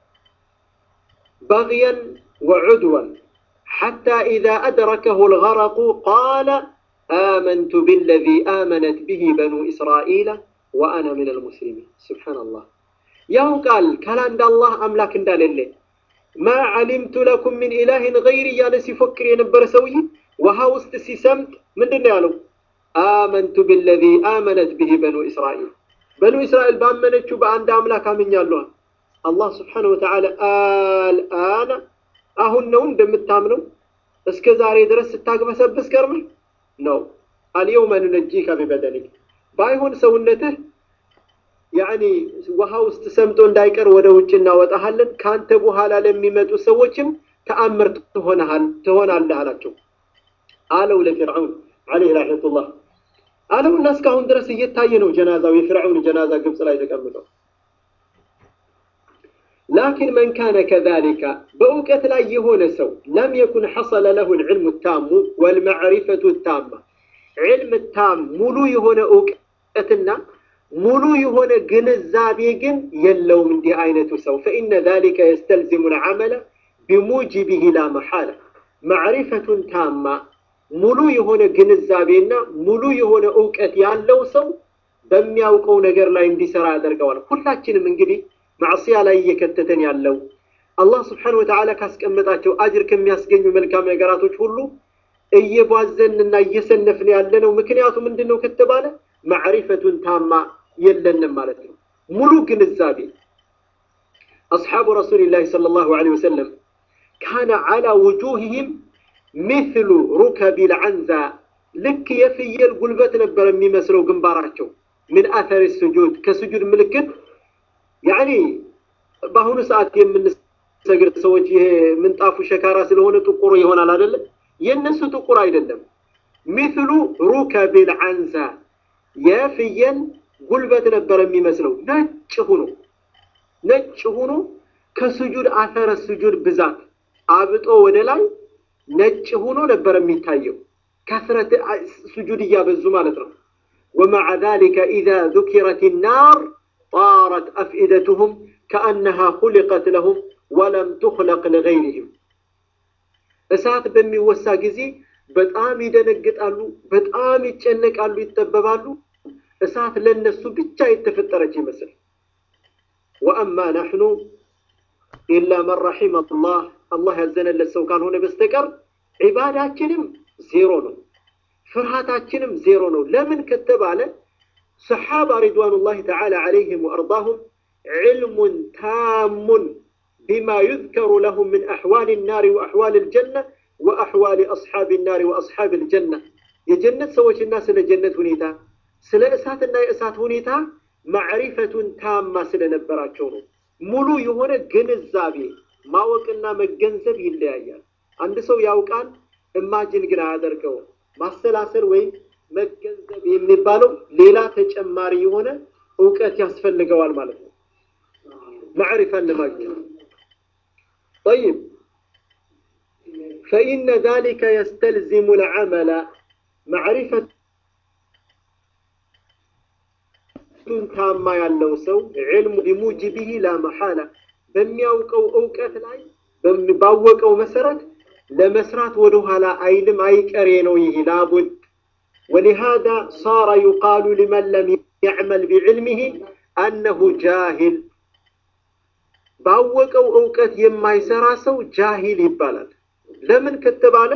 በግየን ወዑድወን ሓታ ኢዛ አድረከሁ ልገረቁ ቃለ አመንቱ ብለዚ አመነት ብሂ በኑ እስራኤል ወአነ ምን አልሙስሊሚን። ሱብሓነላህ ያውቃል ካላንድ አላህ አምላክ እንዳሌለ ማ ዓሊምቱ ለኩም ሚን ኢላህን ገይሪ እያለ ሲፎክር የነበረ ሰውዬ ውሃ ውስጥ ሲሰምጥ ምንድን ነው ያለው? አመንቱ ብለዚ አመነት ብሂ በኑ እስራኤል በኑ እስራኤል ባመነችው በአንድ አምላክ አምኛለኋል። አላህ ስብሓነሁ ወተዓላ አልአነ አሁን ነው እንደምታምነው እስከ ዛሬ ድረስ ስታግበሰብስ ከርመህ ነው። አልየውመ ኑነጂከ ቢበደኒክ ባይሆን ሰውነትህ ያኒ ውሃ ውስጥ ሰምጦ እንዳይቀር ወደ ውጭ እናወጣሃለን። ከአንተ በኋላ ለሚመጡ ሰዎችም ተአምር ትሆናለህ አላቸው። አለው ለፊርዓውን ዓለይህ ላዕነቱላህ አለው እና እስካሁን ድረስ እየታየ ነው ጀናዛው፣ የፊርዓውን ጀናዛ ግብፅ ላይ ተቀምጠው። ላኪን መን ካነ ከዛሊከ በእውቀት ላይ የሆነ ሰው ለም የኩን ሐሰለ ለሁ ልዕልሙ ታሙ ወልመዕሪፈቱ ታማ ዕልም ታም ሙሉ የሆነ እውቀትና ሙሉ የሆነ ግንዛቤ ግን የለውም። እንዲህ አይነቱ ሰው ፈኢነ ዛሊከ የስተልዚሙ ልዓመለ ቢሙጅቢህ ላ መሓላ ማዕሪፈቱን ታማ ሙሉ የሆነ ግንዛቤና ሙሉ የሆነ እውቀት ያለው ሰው በሚያውቀው ነገር ላይ እንዲሰራ ያደርገዋል። ሁላችንም እንግዲህ ማዕስያ ላይ እየከተተን ያለው አላህ ስብሓነሁ ወተዓላ ካስቀመጣቸው አጅር ከሚያስገኙ መልካም ነገራቶች ሁሉ እየቧዘንና እየሰነፍን ያለ ነው። ምክንያቱ ምንድን ነው ከተባለ ማዕሪፈቱን ታማ የለንም ማለት ነው። ሙሉ ግንዛቤ አስሓቡ ረሱሊላህ ሰለላሁ ዐለይሂ ወሰለም ካነ ዐላ ውጁህህም ሚስሉ ሩከቢል ዐንዛ ልክ የፍየል ጉልበት ነበር የሚመስለው ግንባራቸው። ምን አተር ስጁድ ከስጁድ ምልክት ያኒ በአሁኑ ሰዓት የምንሰግድ ሰዎች ይሄ ምንጣፉ ሸካራ ስለሆነ ጥቁሩ ይሆናል አይደለም? የእነሱ ጥቁር አይደለም። ሚስሉ ሩከቢል አንዛ የፍየል ጉልበት ነበር የሚመስለው ነጭ ሁኖ ነጭ ሁኖ ከስጁድ አፈረ ስጁድ ብዛት አብጦ ወደ ላይ ነጭ ሁኖ ነበር የሚታየው ከስረት ስጁድ እያበዙ ማለት ነው። ወመዓ ዛሊከ ኢዛ ذكرت النار طارت أفئدتهم كأنها خلقت لهم ولم تخلق لغيرهم እሳት በሚወሳ ጊዜ በጣም ይደነግጣሉ፣ በጣም ይጨነቃሉ፣ ይጠበባሉ። እሳት ለነሱ ብቻ የተፈጠረች ይመስል ወአማ ናሕኑ ኢላ መን ረሒመ አላህ አላህ ያዘነለት ሰው ካልሆነ በስተቀር ዒባዳችንም ዜሮ ነው፣ ፍርሃታችንም ዜሮ ነው። ለምን ከተባለ ሰሓባ ሪድዋኑላሂ ተዓላ ዓለይሂም ወአርዳሁም ዕልሙን ታሙን ቢማ ዩዝከሩ ለሁም ምን አሕዋል ናሪ ወአሕዋል ልጀነ ወአሕዋል አስሓብ ናሪ ወአስሓብ ልጀነ የጀነት ሰዎችና ስለ ጀነት ሁኔታ ስለ እሳትና የእሳት ሁኔታ ማዕሪፈቱን ታማ ስለነበራቸው ነው። ሙሉ የሆነ ግንዛቤ ማወቅና መገንዘብ ይለያያል። አንድ ሰው ያውቃል፣ እማጅን ግን አያደርገውም። ማሰላሰል ወይም መገንዘብ የሚባለው ሌላ ተጨማሪ የሆነ እውቀት ያስፈልገዋል ማለት ነው። ማዕሪፋን ለማግኘት ጠይብ ፈኢነ ዛሊከ የስተልዚሙ ልዓመላ ማዕሪፈት ታማ ያለው ሰው ዕልሙ ቢሙጅቢህ ላ መሓላ በሚያውቀው እውቀት ላይ ባወቀው መሰረት ለመስራት ወደኋላ አይልም፣ አይቀሬ ነው። ይህ ላቡድ ወሊሃዛ ሳረ ዩቃሉ ሊመን ለም ያዕመል ቢዕልሚህ አነሁ ጃሂል። ባወቀው እውቀት የማይሰራ ሰው ጃሂል ይባላል። ለምን ከተባለ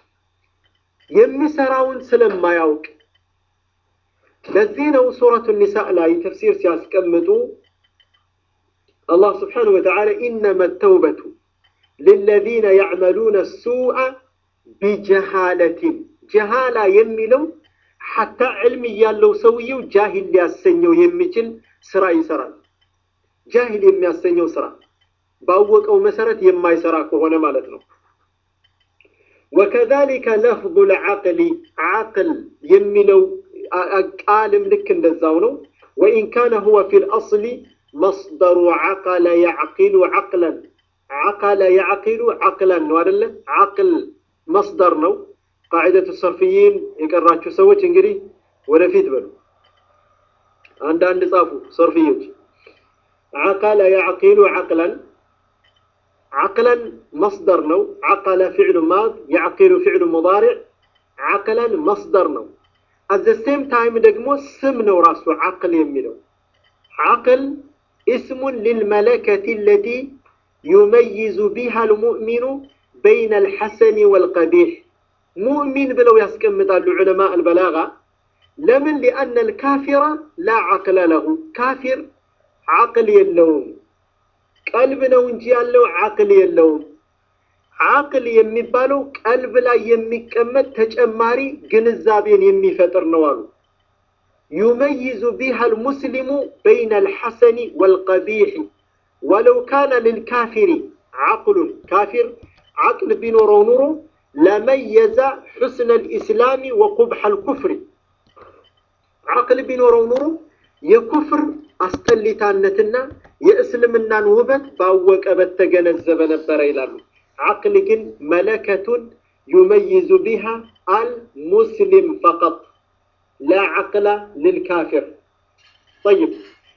የሚሰራውን ስለማያውቅ ለዚህ ነው ሱረቱ ኒሳእ ላይ ተፍሲር ሲያስቀምጡ አላህ ስብሓነሁ ወተዓላ ኢነመ ተውበቱ ሊለዚነ ያዕመሉነ ሱአ ቢጀሃለቲን ጀሃላ የሚለው ሐታ ዕልም እያለው ሰውየው ጃሂል ሊያሰኘው የሚችል ስራ ይሰራል። ጃሂል የሚያሰኘው ስራ ባወቀው መሰረት የማይሰራ ከሆነ ማለት ነው። ወከዛሊከ ለፍዙ ልዓቅሊ ዓቅል የሚለው ቃልም ልክ እንደዛው ነው። ወኢን ካነ ሁወ ፊ ልአስሊ መስደሩ ዓቀለ ያዕቂሉ ዓቅለን ዓቀለ ያዕቂሉ ዓቅለን ነው አደለ? ዓቅል መስደር ነው። ቃዒደቱ ሰርፍይን የቀራችሁ ሰዎች እንግዲህ ወደፊት በሉ፣ አንዳንድ ጻፉ ሰርፍዮች። ዓቀለ ያዕቂሉ ዓቅለን ዓቅለን መስደር ነው። ዓቀለ ፊዕሉ ማድ ያዕቂሉ ፊዕሉ ሙዳሪዕ ዓቅለን መስደር ነው። አዘ ሴም ታይም ደግሞ ስም ነው ራሱ ዓቅል የሚለው ዓቅል እስሙን ሊልመለከት ለቲ ዩመይዙ ቢሃ ልሙእሚኑ በይነ ልሐሰኒ ወልቀቢሕ ሙእሚን ብለው ያስቀምጣሉ ዑለማ አልበላጋ ለምን ሊአነ ልካፊራ ላ ዓቅለ ለሁ ካፊር ዓቅል የለውም ቀልብ ነው እንጂ ያለው ዓቅል የለውም ዓቅል የሚባለው ቀልብ ላይ የሚቀመጥ ተጨማሪ ግንዛቤን የሚፈጥር ነው አሉ። ዩመይዙ ቢሃ ልሙስሊሙ በይነ ልሐሰኒ ወልቀቢሕ ወለው ካነ ልልካፊሪ ዓቅሉን ካፊር ዓቅል ቢኖረው ኑሮ ለመየዘ ሑስነ ልኢስላሚ ወቁብሐ ልኩፍሪ ዓቅል ቢኖረው ኑሮ የኩፍር አስጠሊታነትና የእስልምናን ውበት ባወቀ በተገነዘበ ነበረ ይላሉ። ዓቅል ግን መለከቱን ዩመይዙ ቢሃ አልሙስሊም ፈቀጥ ላ ዓቅለ ልልካፊር። ጠይብ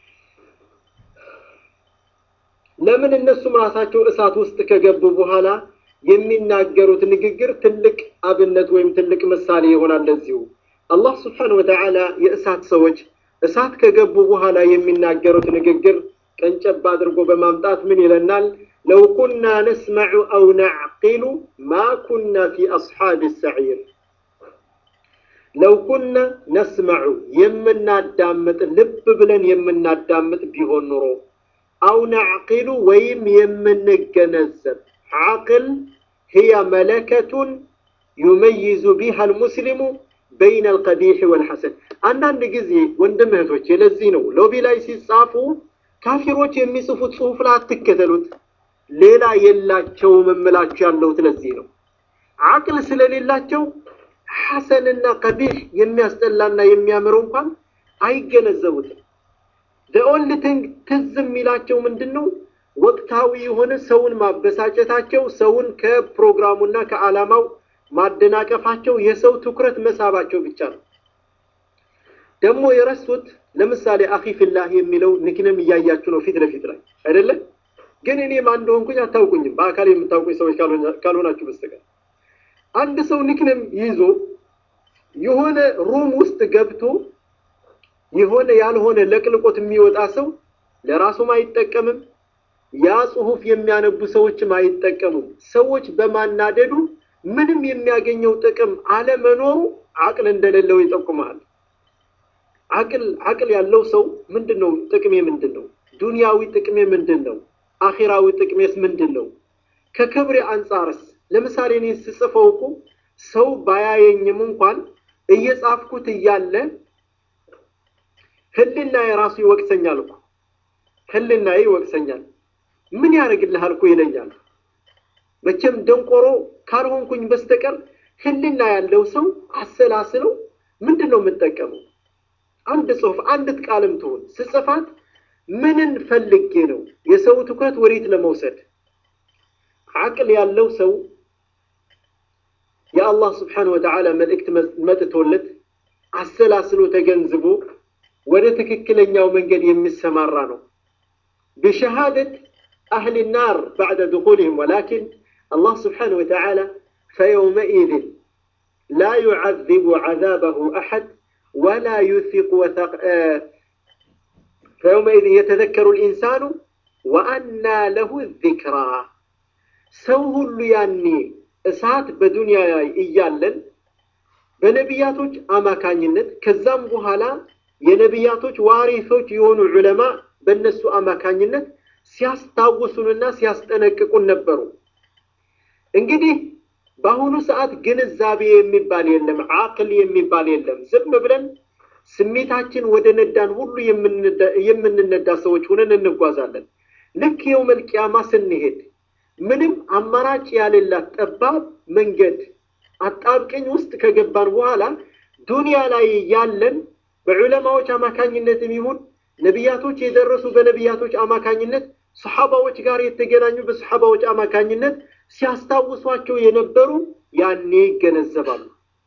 ለምን እነሱም ራሳቸው እሳት ውስጥ ከገቡ በኋላ የሚናገሩት ንግግር ትልቅ አብነት ወይም ትልቅ ምሳሌ ይሆናል። ለዚሁ አላህ ስብሓነሁ ወተዓላ የእሳት ሰዎች እሳት ከገቡ በኋላ የሚናገሩት ንግግር ቀንጨብ አድርጎ በማምጣት ምን ይለናል? ለው ኩና ነስመዑ አው ነዕቂሉ ማ ኩና ፊ አስሓብ ሰዒር። ለው ኩና ነስመዑ የምናዳምጥ ልብ ብለን የምናዳምጥ ቢሆን ኑሮ አው ነዕቂሉ ወይም የምንገነዘብ ዓቅል ህየ መለከቱን ዩመይዙ ቢሃ አልሙስሊሙ በይነ አልቀቢሕ ወልሐሰን። አንዳንድ ጊዜ ወንድም እህቶቼ፣ ለዚህ ነው ሎቢ ላይ ሲጻፉ ካፊሮች የሚጽፉት ጽሑፍ ላይ አትከተሉት። ሌላ የላቸውም እምላችሁ ያለሁት ለዚህ ነው። ዓቅል ስለሌላቸው ሐሰንና ቀቢህ የሚያስጠላና የሚያምረው እንኳን አይገነዘቡትም። ኦንሊ ቲንግ ትዝ የሚላቸው ምንድን ነው? ወቅታዊ የሆነ ሰውን ማበሳጨታቸው፣ ሰውን ከፕሮግራሙና ከዓላማው ማደናቀፋቸው፣ የሰው ትኩረት መሳባቸው ብቻ ነው። ደግሞ የረሱት ለምሳሌ አኺ ፊላህ የሚለው ንክንም እያያችሁ ነው ፊት ለፊት ላይ አይደለም። ግን እኔ ማን እንደሆንኩኝ አታውቁኝም፣ በአካል የምታውቁኝ ሰዎች ካልሆናችሁ በስተቀር አንድ ሰው ኒክነም ይዞ የሆነ ሩም ውስጥ ገብቶ የሆነ ያልሆነ ለቅልቆት የሚወጣ ሰው ለራሱም አይጠቀምም፣ ያ ጽሁፍ የሚያነቡ ሰዎችም አይጠቀሙም። ሰዎች በማናደዱ ምንም የሚያገኘው ጥቅም አለመኖሩ አቅል እንደሌለው ይጠቁማል። አቅል አቅል ያለው ሰው ምንድን ነው ጥቅሜ ምንድን ነው? ዱንያዊ ጥቅሜ ምንድን ነው? አኺራዊ ጥቅሜስ ምንድን ነው? ከክብሬ አንጻርስ ለምሳሌ እኔ ስጽፈው እኮ ሰው ባያየኝም እንኳን እየጻፍኩት እያለ ህልና የራሱ ይወቅሰኛል እኮ ህልና ይወቅሰኛል። ምን ያደርግልሃል እኮ ይለኛል። መቼም ደንቆሮ ካልሆንኩኝ በስተቀር ህልና ያለው ሰው አሰላስለው ምንድን ነው የምጠቀመው? አንድ ጽሁፍ አንዲት ቃልም ትሆን ስጽፋት ምንን ፈልጌ ነው የሰው ትኩረት ወዴት ለመውሰድ? አቅል ያለው ሰው የአላህ ስብሓነሁ ወተዓላ መልእክት መጥቶለት አሰላስሎ ተገንዝቦ ወደ ትክክለኛው መንገድ የሚሰማራ ነው። ብሸሃደት አህሊ ናር ባዕደ ድኹልህም ወላኪን አላህ ስብሓነሁ ወተዓላ ፈየውመኢዝን ላ ዩዓዚቡ ዓዛበሁ አሐድ ወላ ዩሲቁ ፈየውመኢዝን የተዘከሩ ልኢንሳኑ ወአና ለሁ ዚክራ ሰው ሁሉ ያኔ እሳት በዱንያ ላይ እያለን በነቢያቶች አማካኝነት ከዛም በኋላ የነቢያቶች ዋሪሶች የሆኑ ዑለማ በእነሱ አማካኝነት ሲያስታውሱንና ሲያስጠነቅቁን ነበሩ። እንግዲህ በአሁኑ ሰዓት ግንዛቤ የሚባል የለም፣ አቅል የሚባል የለም። ዝም ብለን ስሜታችን ወደ ነዳን ሁሉ የምንነዳ ሰዎች ሆነን እንጓዛለን። ልክ የውመል ቂያማ ስንሄድ ምንም አማራጭ ያሌላት ጠባብ መንገድ አጣብቀኝ ውስጥ ከገባን በኋላ ዱንያ ላይ ያለን በዑለማዎች አማካኝነትም ይሁን ነቢያቶች የደረሱ በነቢያቶች አማካኝነት ሰሓባዎች ጋር የተገናኙ በሰሓባዎች አማካኝነት ሲያስታውሷቸው የነበሩ ያኔ ይገነዘባሉ።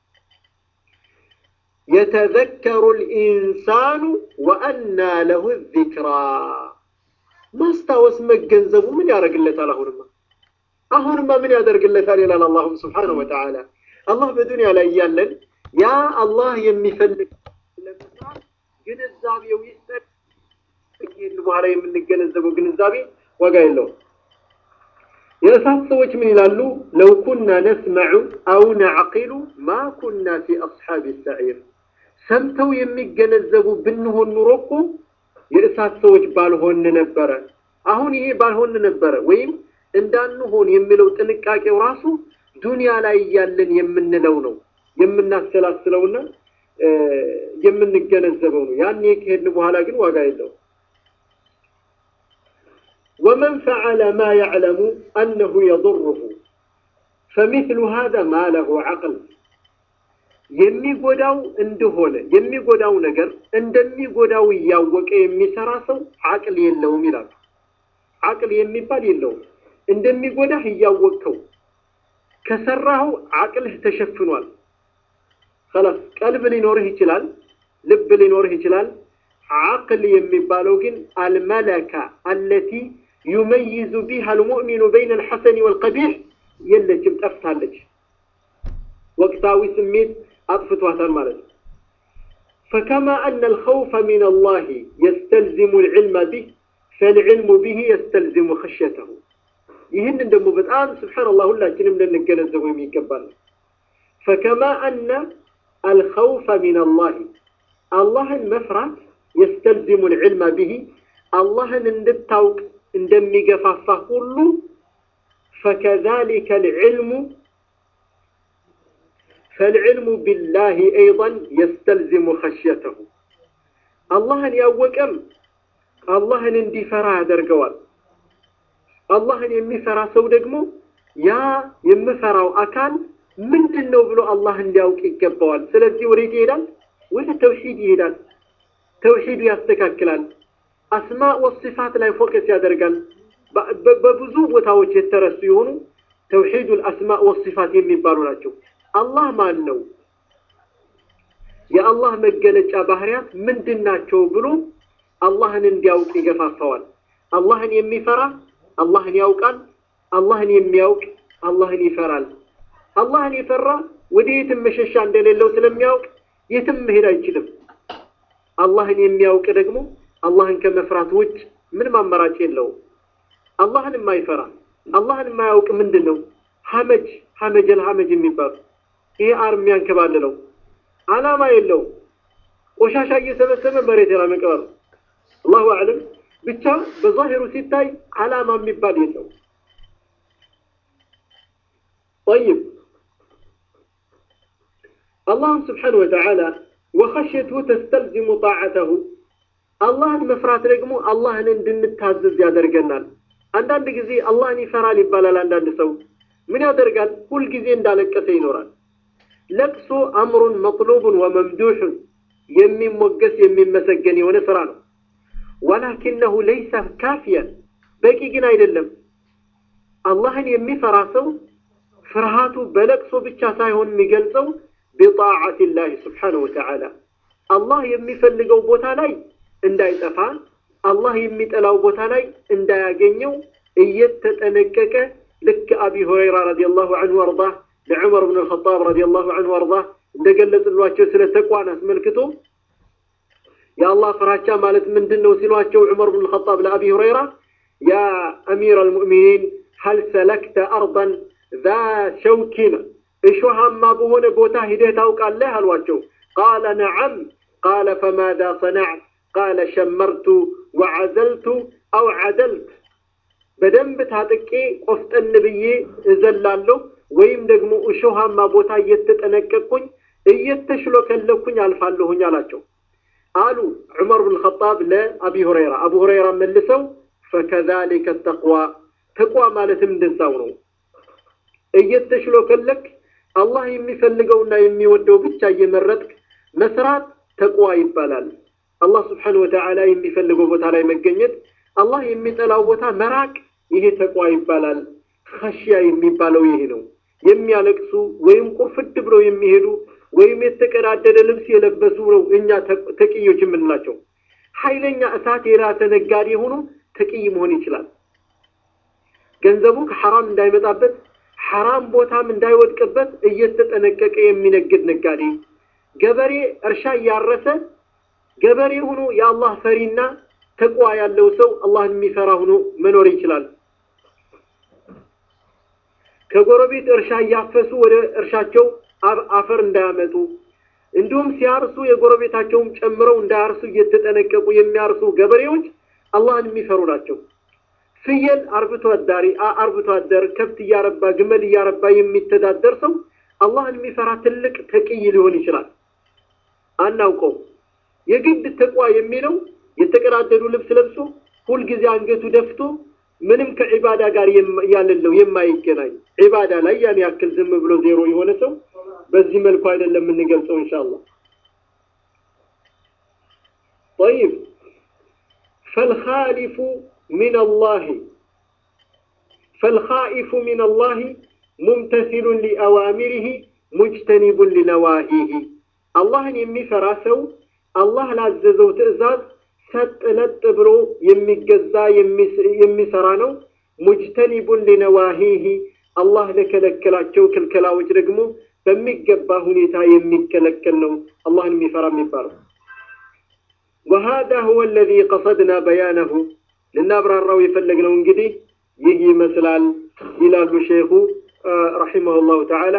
የተዘከሩ ልኢንሳኑ ወአና ለሁ ዚክራ ማስታወስ መገንዘቡ ምን ያደርግለታል? አሁንማ አሁንማ ምን ያደርግለታል? ይላል አላሁም ስብሓነሁ ወተዓላ። አላህ በዱንያ ላይ እያለን ያ አላህ የሚፈልግ ለመስራት ግንዛቤው ይሰጥ። ይህን በኋላ የምንገነዘበው ግንዛቤ ዋጋ የለውም። የእሳት ሰዎች ምን ይላሉ? ለው ኩና ነስመዑ አው ነዕቂሉ ማ ኩና ፊ አስሓቢ ሰዒር። ሰምተው የሚገነዘቡ ብንሆን ኑሮ እኮ የእሳት ሰዎች ባልሆን ነበረ። አሁን ይሄ ባልሆን ነበረ ወይም እንዳንሆን የሚለው ጥንቃቄው ራሱ ዱንያ ላይ እያለን የምንለው ነው የምናሰላስለውና የምንገነዘበው ነው። ያኔ ከሄድን በኋላ ግን ዋጋ የለውም። ወመን ፈዐለ ማ ያዕለሙ አነሁ የضሩሁ ፈሚስሉ ሃዛ ማ ለሁ ዐቅል የሚጎዳው እንደሆነ የሚጎዳው ነገር እንደሚጎዳው እያወቀ የሚሰራ ሰው አቅል የለውም ይላሉ። አቅል የሚባል የለውም። እንደሚጎዳህ እያወቅከው ከሰራኸው አቅልህ ተሸፍኗል። ኸላስ ቀልብ ሊኖርህ ይችላል፣ ልብ ሊኖርህ ይችላል። አቅል የሚባለው ግን አልመለካ አለቲ ዩመይዙ ቢሃ አልሙእሚኑ በይነ አልሐሰኒ ወልቀቢሕ የለችም፣ ጠፍታለች። ወቅታዊ ስሜት አጥፍቷታል ማለት ነው። ፈከማ አነ አልኸውፈ ሚን አላህ የስተልዚሙ አልዕልመ ቢህ ፈልዕልሙ ቢህ የስተልዚሙ ኸሽየተሁ። ይህንን ደግሞ በጣም ስብሓነላህ ሁላችንም ልንገነዘቡ የሚገባል። ፈከማ አነ አልኸውፈ ሚን አላህ አላህን መፍራት የስተልዚሙ አልዕልመ ቢህ አላህን እንድታውቅ እንደሚገፋፋ ሁሉ ፈከዛሊከ አልዕልሙ ፈልዕልሙ ቢላሂ አይضን የስተልዚሙ ኸሽየተሁ አላህን ያወቀም አላህን እንዲፈራ ያደርገዋል። አላህን የሚፈራ ሰው ደግሞ ያ የምፈራው አካል ምንድን ነው ብሎ አላህ እንዲያውቅ ይገባዋል። ስለዚህ ወዴት ይሄዳል? ወደ ተውሂድ ይሄዳል። ተውሂዱ ያስተካክላል። አስማ ወሲፋት ላይ ፎከስ ያደርጋል። በብዙ ቦታዎች የተረሱ የሆኑ ተውሂዱል አስማ ወሲፋት የሚባሉ ናቸው። አላህ ማን ነው? የአላህ መገለጫ ባህሪያት ምንድን ናቸው ብሎ አላህን እንዲያውቅ ይገፋፋዋል። አላህን የሚፈራ አላህን ያውቃል። አላህን የሚያውቅ አላህን ይፈራል። አላህን የፈራ ወደ የትም መሸሻ እንደሌለው ስለሚያውቅ የትም መሄድ አይችልም። አላህን የሚያውቅ ደግሞ አላህን ከመፍራት ውጭ ምንም አማራጭ የለውም። አላህን የማይፈራ አላህን የማያውቅ ምንድን ነው? ሀመጅ ሀመጀል ሀመጅ የሚባሉ ይሄ አር የሚያንከባልለው ዓላማ የለውም። ቆሻሻ እየሰበሰበ መሬት ላይ መቅበር አላሁ አዕለም። ብቻ በዛሂሩ ሲታይ ዓላማ የሚባል የለው። ጠይብ አላህን ስብሓነሁ ወተዓላ ወኸሽየትሁ ተስተልዚሙ ጣዓተሁ አላህን መፍራት ደግሞ አላህን እንድንታዘዝ ያደርገናል። አንዳንድ ጊዜ አላህን ይፈራል ይባላል። አንዳንድ ሰው ምን ያደርጋል? ሁልጊዜ እንዳለቀሰ ይኖራል። ለቅሶ አምሩን መጥሉቡን ወመምዱሑን የሚሞገስ የሚመሰገን የሆነ ስራ ነው። ወላኪነሁ ለይሰ ካፊያን በቂ ግን አይደለም። አላህን የሚፈራ ሰው ፍርሃቱ በለቅሶ ብቻ ሳይሆን የሚገልጸው ቢጣዓቲላህ ስብሓነሁ ወተዓላ አላህ የሚፈልገው ቦታ ላይ እንዳይጠፋ፣ አላህ የሚጠላው ቦታ ላይ እንዳያገኘው እየተጠነቀቀ ልክ አቢ ሁረይራ ረዲየላሁ ዐንሁ ወአርዳህ ለዑመር ብን አልኸጣብ ረዲየላሁ ዐንሁ ወአርዳህ እንደገለጽሏቸው ስለ ተቋን አስመልክቶ የአላህ ፍራቻ ማለት ምንድን ነው ሲሏቸው ዑመር ብን አልኸጣብ ለአቢ ሁረይራ ያ አሚር አልሙእሚኒን ሀል ሰለክተ አርضን ዛ ሸውኪን እሾሃማ በሆነ ቦታ ሂደህ ታውቃለህ አሏቸው። ቃለ ነዓም ቃለ ፈማዛ ሰነዕት ቃለ ሸመርቱ ወዐዘልቱ አው ዐደልት በደንብ ታጥቄ ቆፍጠን ብዬ እዘላለሁ ወይም ደግሞ እሾሃማ ቦታ እየተጠነቀቅኩኝ እየተሽሎከለኩኝ አልፋለሁኝ አላቸው አሉ ዑመር ብን ኸጣብ ለአቢ ሁረይራ። አቡ ሁረይራ መልሰው ፈከዛሊከ ተቅዋ ተቅዋ ማለትም እንደዛው ነው። እየተሽሎከለክ አላህ የሚፈልገውና የሚወደው ብቻ እየመረጥክ መስራት ተቅዋ ይባላል። አላህ ስብሓነሁ ወተዓላ የሚፈልገው ቦታ ላይ መገኘት፣ አላህ የሚጠላው ቦታ መራቅ፣ ይሄ ተቅዋ ይባላል። ኸሽያ የሚባለው ይሄ ነው። የሚያለቅሱ ወይም ቁርፍድ ብለው የሚሄዱ ወይም የተቀዳደደ ልብስ የለበሱ ነው እኛ ተቅዮች የምንላቸው። ኃይለኛ እሳት የራሰ ነጋዴ ሆኖ ተቅይ መሆን ይችላል። ገንዘቡ ከሐራም እንዳይመጣበት ሐራም ቦታም እንዳይወድቅበት እየተጠነቀቀ የሚነግድ ነጋዴ፣ ገበሬ እርሻ እያረሰ ገበሬ ሆኖ የአላህ ፈሪና ተቅዋ ያለው ሰው አላህን የሚፈራ ሆኖ መኖር ይችላል። ከጎረቤት እርሻ እያፈሱ ወደ እርሻቸው አፈር እንዳያመጡ እንዲሁም ሲያርሱ የጎረቤታቸውም ጨምረው እንዳያርሱ እየተጠነቀቁ የሚያርሱ ገበሬዎች አላህን የሚፈሩ ናቸው። ፍየል አርብቶ አዳሪ አርብቶ አደር ከብት እያረባ ግመል እያረባ የሚተዳደር ሰው አላህን የሚፈራ ትልቅ ተቅይ ሊሆን ይችላል። አናውቀው። የግድ ተቋ የሚለው የተቀዳደዱ ልብስ ለብሶ ሁልጊዜ አንገቱ ደፍቶ ምንም ከዒባዳ ጋር ያለለው የማይገናኝ ዒባዳ ላይ ያን ያክል ዝም ብሎ ዜሮ የሆነ ሰው በዚህ መልኩ አይደለም የምንገልጸው። ኢንሻአላህ طيب فالخالف من الله فالخائف من الله ممتثل لأوامره مجتنب لنواهيه አላህን የሚፈራ ሰው አላህ ላዘዘው ትዕዛዝ ሰጥ ለጥ ብሎ የሚገዛ የሚሰራ ነው። ሙጅተኒቡን ሊነዋሂህ አላህ ለከለከላቸው ክልከላዎች ደግሞ በሚገባ ሁኔታ የሚከለከል ነው አላህን የሚፈራ የሚባለው። ወሃዛ ሁወ አለዚ ቀሰድና በያነሁ ልናብራራው የፈለግነው እንግዲህ ይህ ይመስላል ይላሉ ሼኹ ረሒመሁላሁ ተዓላ።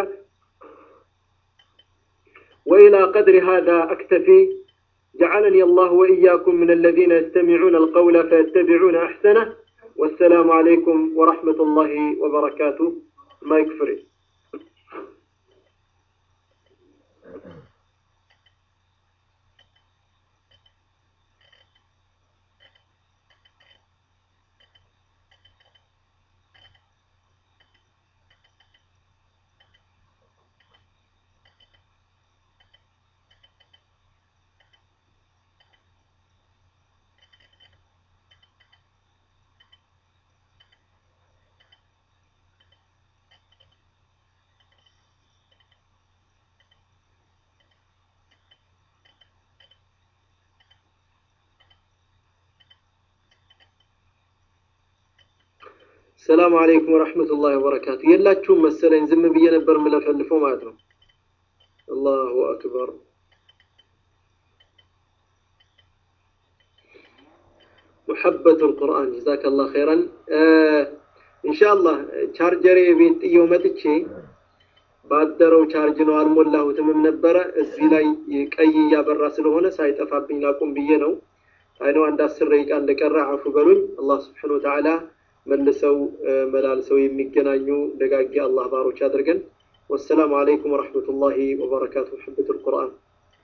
وإلى قدر هذا أكتفي جعلني الله وإياكم من الذين يستمعون القول فيتبعون أحسنه والسلام عليكم ورحمة الله وبركاته ما يكفري ሰላም አለይኩም ወረሕመቱላሂ ወበረካቱ። የላችሁም መሰለኝ ዝም ብዬ ነበር የምለፈልፈው ማለት ነው። አላሁ አክበር። ሙሐበቱል ቁርአን ጀዛከላህ ኸይረን። ኢንሻአላህ ቻርጀሬ ቤት ጥየው መጥቼ ባደረው ቻርጅ ነው አልሞላሁትምም ነበረ። እዚህ ላይ ቀይ እያበራ ስለሆነ ሳይጠፋብኝ ላቁም ብዬ ነው። አይነው አንድ አስር ደቂቃ እንደቀረ አፉ በሉኝ። አላህ ስብሐነሁ ወተዓላ መልሰው መላልሰው የሚገናኙ ደጋጊ አላህ ባሮች አድርገን። ወሰላሙ አለይኩም ወረሕመቱላሂ ወበረካቱ። ሙሐበቱል ቁርአን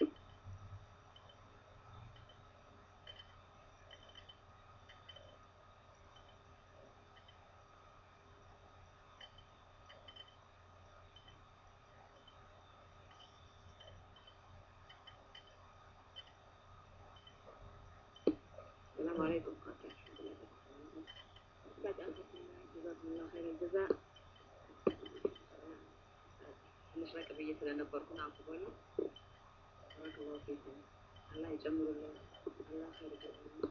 السلام عليكم ትንሽ ረቅ ብዬ ስለነበርኩ ነው። አፉ በሉ። ባረከላሁ ፊኩም። አላህ ይጨምሩልን። አላህ ኸይር ይጨምሩልን።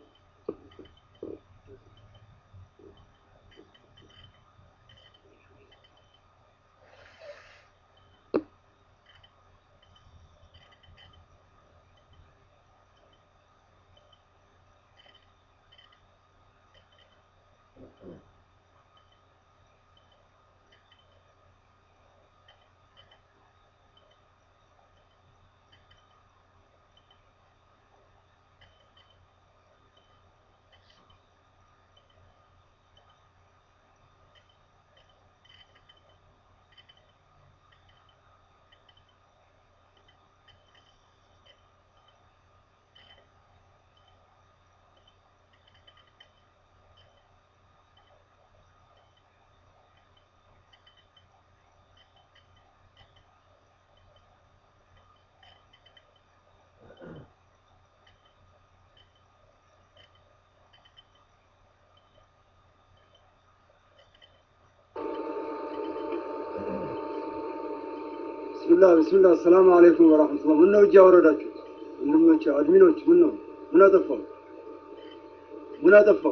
ብስሚላህ ብስሚላህ አሰላሙ አለይኩም ወራህመቱላህ። ምን ነው እጅ አወረዳችሁ? ወንድሞች አድሚኖች፣ ምን ነው ምን አጠፋው? ምን አጠፋው?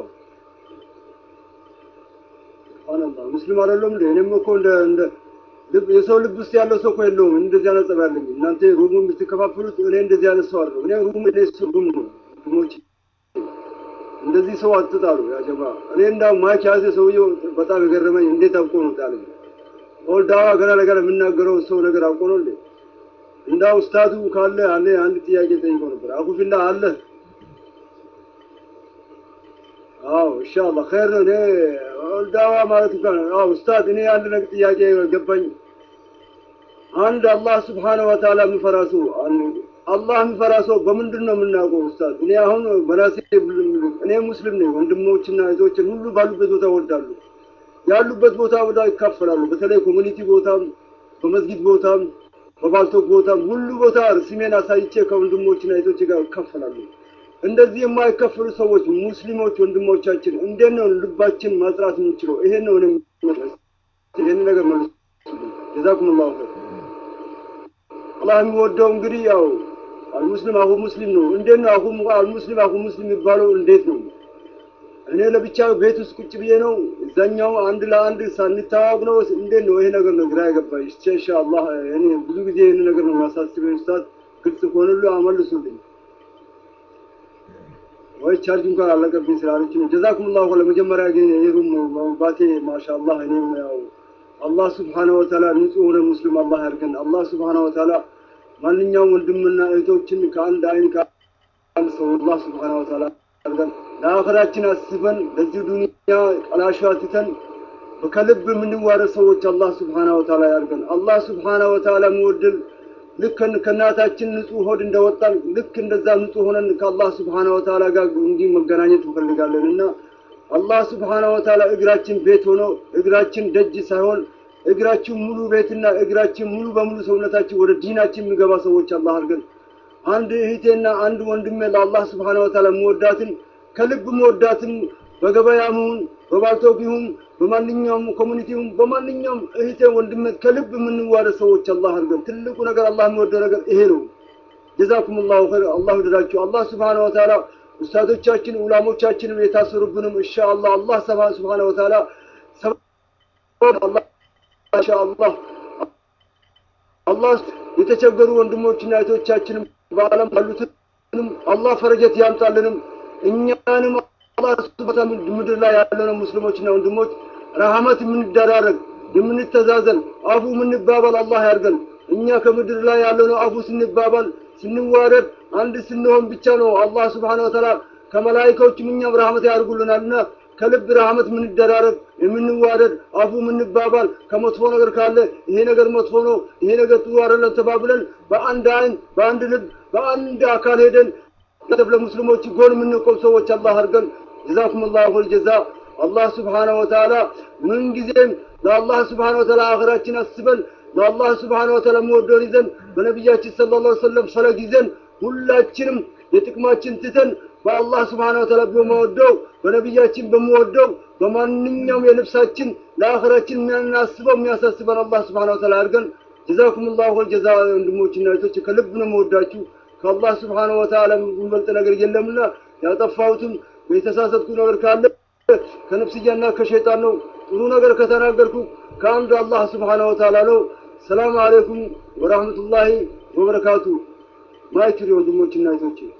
ሱብሃንአላህ ሙስሊም አይደለም እንዴ? እኔም እኮ እንደ እንደ ልብ የሰው ልብ ውስጥ ያለው ሰው እኮ የለውም እንደዚህ አይነት ጸባይ ያለኝ። እናንተ ሩሙን ብትከፋፍሉት እኔ እንደዚህ አይነት ሰው አይደለሁም። እኔ ሩም እኔ ሰው ሩም ነው ወንድሞች፣ እንደዚህ ሰው አትጣሉ ያ ጀማ። እኔ እንዳው ማይክ ያዘ ሰውየው በጣም የገረመኝ እንዴት አውቆ ነው ጣለኝ። ኦልዳዋ ገና ነገር የምናገረው ሰው ነገር አውቆ ነው እንዴ? እንዳ ኡስታዱ ካለ አለ አንድ ጥያቄ ጠይቆ ነበር። አኩፊላ አለ? አዎ ኢንሻአላህ ኸይር ነው። እኔ ኦልዳዋ ማለት እንኳን አዎ ኡስታድ፣ እኔ አንድ ነገር ጥያቄ ገባኝ። አንድ አላህ ስብሓነ ወተዓላ የሚፈራ ሰው አላህ የሚፈራ ሰው በምንድን ነው የምናውቀው ኡስታድ? እኔ አሁን በራሴ እኔ ሙስሊም ነኝ። ወንድሞችና እህቶችን ሁሉ ባሉበት ቦታ እወዳለሁ። ያሉበት ቦታ ቦታ ይካፈላሉ። በተለይ ኮሚኒቲ ቦታም፣ በመስጊድ ቦታም፣ በባልቶክ ቦታም ሁሉ ቦታ ስሜን አሳይቼ ከወንድሞችና እህቶች ጋር ይካፈላሉ። እንደዚህ የማይከፈሉ ሰዎች ሙስሊሞች ወንድሞቻችን እንዴት ነው ልባችን ማጽራት የምንችለው? ይሄን ነው እኔም ይሄን ነገር መልሱ። ጀዛኩም ላሁ ኸይር። አላህ የሚወደው እንግዲህ ያው አልሙስሊም አሁ ሙስሊም ነው። እንዴት ነው አሁ አልሙስሊም አሁ ሙስሊም የሚባለው እንዴት ነው? እኔ ለብቻ ቤት ውስጥ ቁጭ ብዬ ነው፣ እዛኛው አንድ ለአንድ ሳንተዋወቅ ነው። እንዴት ነው ይሄ ነገር ነው ግራ የገባኝ። ኢንሻአላህ እኔ ብዙ ጊዜ ይህን ነገር ነው የሚያሳስበኝ። ኡስታዝ ግልጽ ከሆነሉ አመልሱልኝ። ወይ ቻርጅ እንኳን አለቀብኝ ስላለች ነው። ጀዛኩሙላሁ ለመጀመሪያ ግን ይሩም ባቴ ማሻአላህ። እኔም ያው አላህ ስብሓነ ወተዓላ ንጹህ ሆነ ሙስሊም አላህ ያድርገን። አላህ ስብሓነ ወተዓላ ማንኛውም ወንድምና እህቶችን ከአንድ አይን ከአንድ ሰው አላህ ስብሓነ ወተዓላ ያድርገን። ለአኸራችን አስበን ለዚህ ዱንያ ቀላሻ ትተን ከልብ የምንዋረድ ሰዎች አላህ ስብሓነ ወተዓላ ያድርገን። አላህ ስብሓነ ወተዓላ የሚወድል ልክ ከእናታችን ንጹህ ሆድ እንደወጣን ልክ እንደዛ ንጹህ ሆነን ከአላህ ስብሓነ ወተዓላ ጋር እንዲህ መገናኘት እንፈልጋለን እና አላህ ስብሓነ ወተዓላ እግራችን ቤት ሆኖ እግራችን ደጅ ሳይሆን እግራችን ሙሉ ቤትና እግራችን ሙሉ በሙሉ ሰውነታችን ወደ ዲናችን የሚገባ ሰዎች አላህ አድርገን። አንድ እህቴና አንድ ወንድሜ ለአላህ ስብሓነ ወተዓላ መወዳትን ከልብ መወዳትን በገበያም ይሁን በባልቶክ ይሁን በማንኛውም ኮሚኒቲ ይሁን በማንኛውም እህቴ ወንድሜ ከልብ የምንዋደድ ሰዎች አላህ አድርገን። ትልቁ ነገር አላህ የሚወደው ነገር ይሄ ነው። ጀዛኩም ላሁ ኸይር። አላህ ይውደዳችሁ። አላህ ስብሓነ ወተዓላ ኡስታዞቻችን ኡላሞቻችንም የታሰሩብንም ኢንሻአላህ አላህ ስብሓነ ወተዓላ አላህ ማሻአላህ አላህ የተቸገሩ ወንድሞችና እህቶቻችንም በዓለም ያሉትንም አላህ ፈረጀት ያምጣልንም እኛንም አላህ ሱብሃነ ምድር ላይ ያለነው ሙስሊሞችና ወንድሞች ረህመት የምንደራረግ የምንተዛዘን አፉ የምንባባል አላህ ያርገን። እኛ ከምድር ላይ ያለነው አፉ ስንባባል ስንዋደድ አንድ ስንሆን ብቻ ነው አላህ ሱብሃነ ወተዓላ ከመላኢካዎችም እኛም ረህመት ያደርጉልናልና ከልብ ረህመት የምንደራረግ የምንዋደድ አፉ የምንባባል ከመጥፎ ነገር ካለ ይሄ ነገር መጥፎ ነው፣ ይሄ ነገር ጥሩ አይደለም ተባብለን በአንድ አይን በአንድ ልብ በአንድ አካል ሄደን ለሙስሊሞች ጎን የምንቆም ሰዎች አላህ አድርገን። ጀዛኩም ላሁ ልጀዛ። አላህ ስብሓነ ወተዓላ ምንጊዜም ለአላህ ስብሓነ ወተዓላ አኽራችን አስበን ለአላህ ስብሓነ ወተዓላ መወደውን ይዘን በነቢያችን ሰለላሁ ዐለይሂ ወሰለም ፈለግ ይዘን ሁላችንም የጥቅማችን ትተን በአላህ ስብሓነ ወተዓላ በመወደው በነቢያችን በመወደው በማንኛውም የልብሳችን ለአኽራችን የሚያናስበው የሚያሳስበን አላህ ስብሓነ ወተዓላ አድርገን። ጀዛኩም ላሁ ልጀዛ። ወንድሞችና እህቶች ከልብ ነው መወዳችሁ። ከአላህ ስብሓነ ወተዓላ የሚበልጥ ነገር የለምና ያጠፋሁትም የተሳሳትኩ ነገር ካለ ከነፍስያና ከሸይጣን ነው። ጥሩ ነገር ከተናገርኩ ከአንድ አላህ ስብሓነ ወተዓላ ነው። ሰላም አለይኩም ወራህመቱላሂ ወበረካቱ። ማይክሪ ወንድሞችና እህቶቼ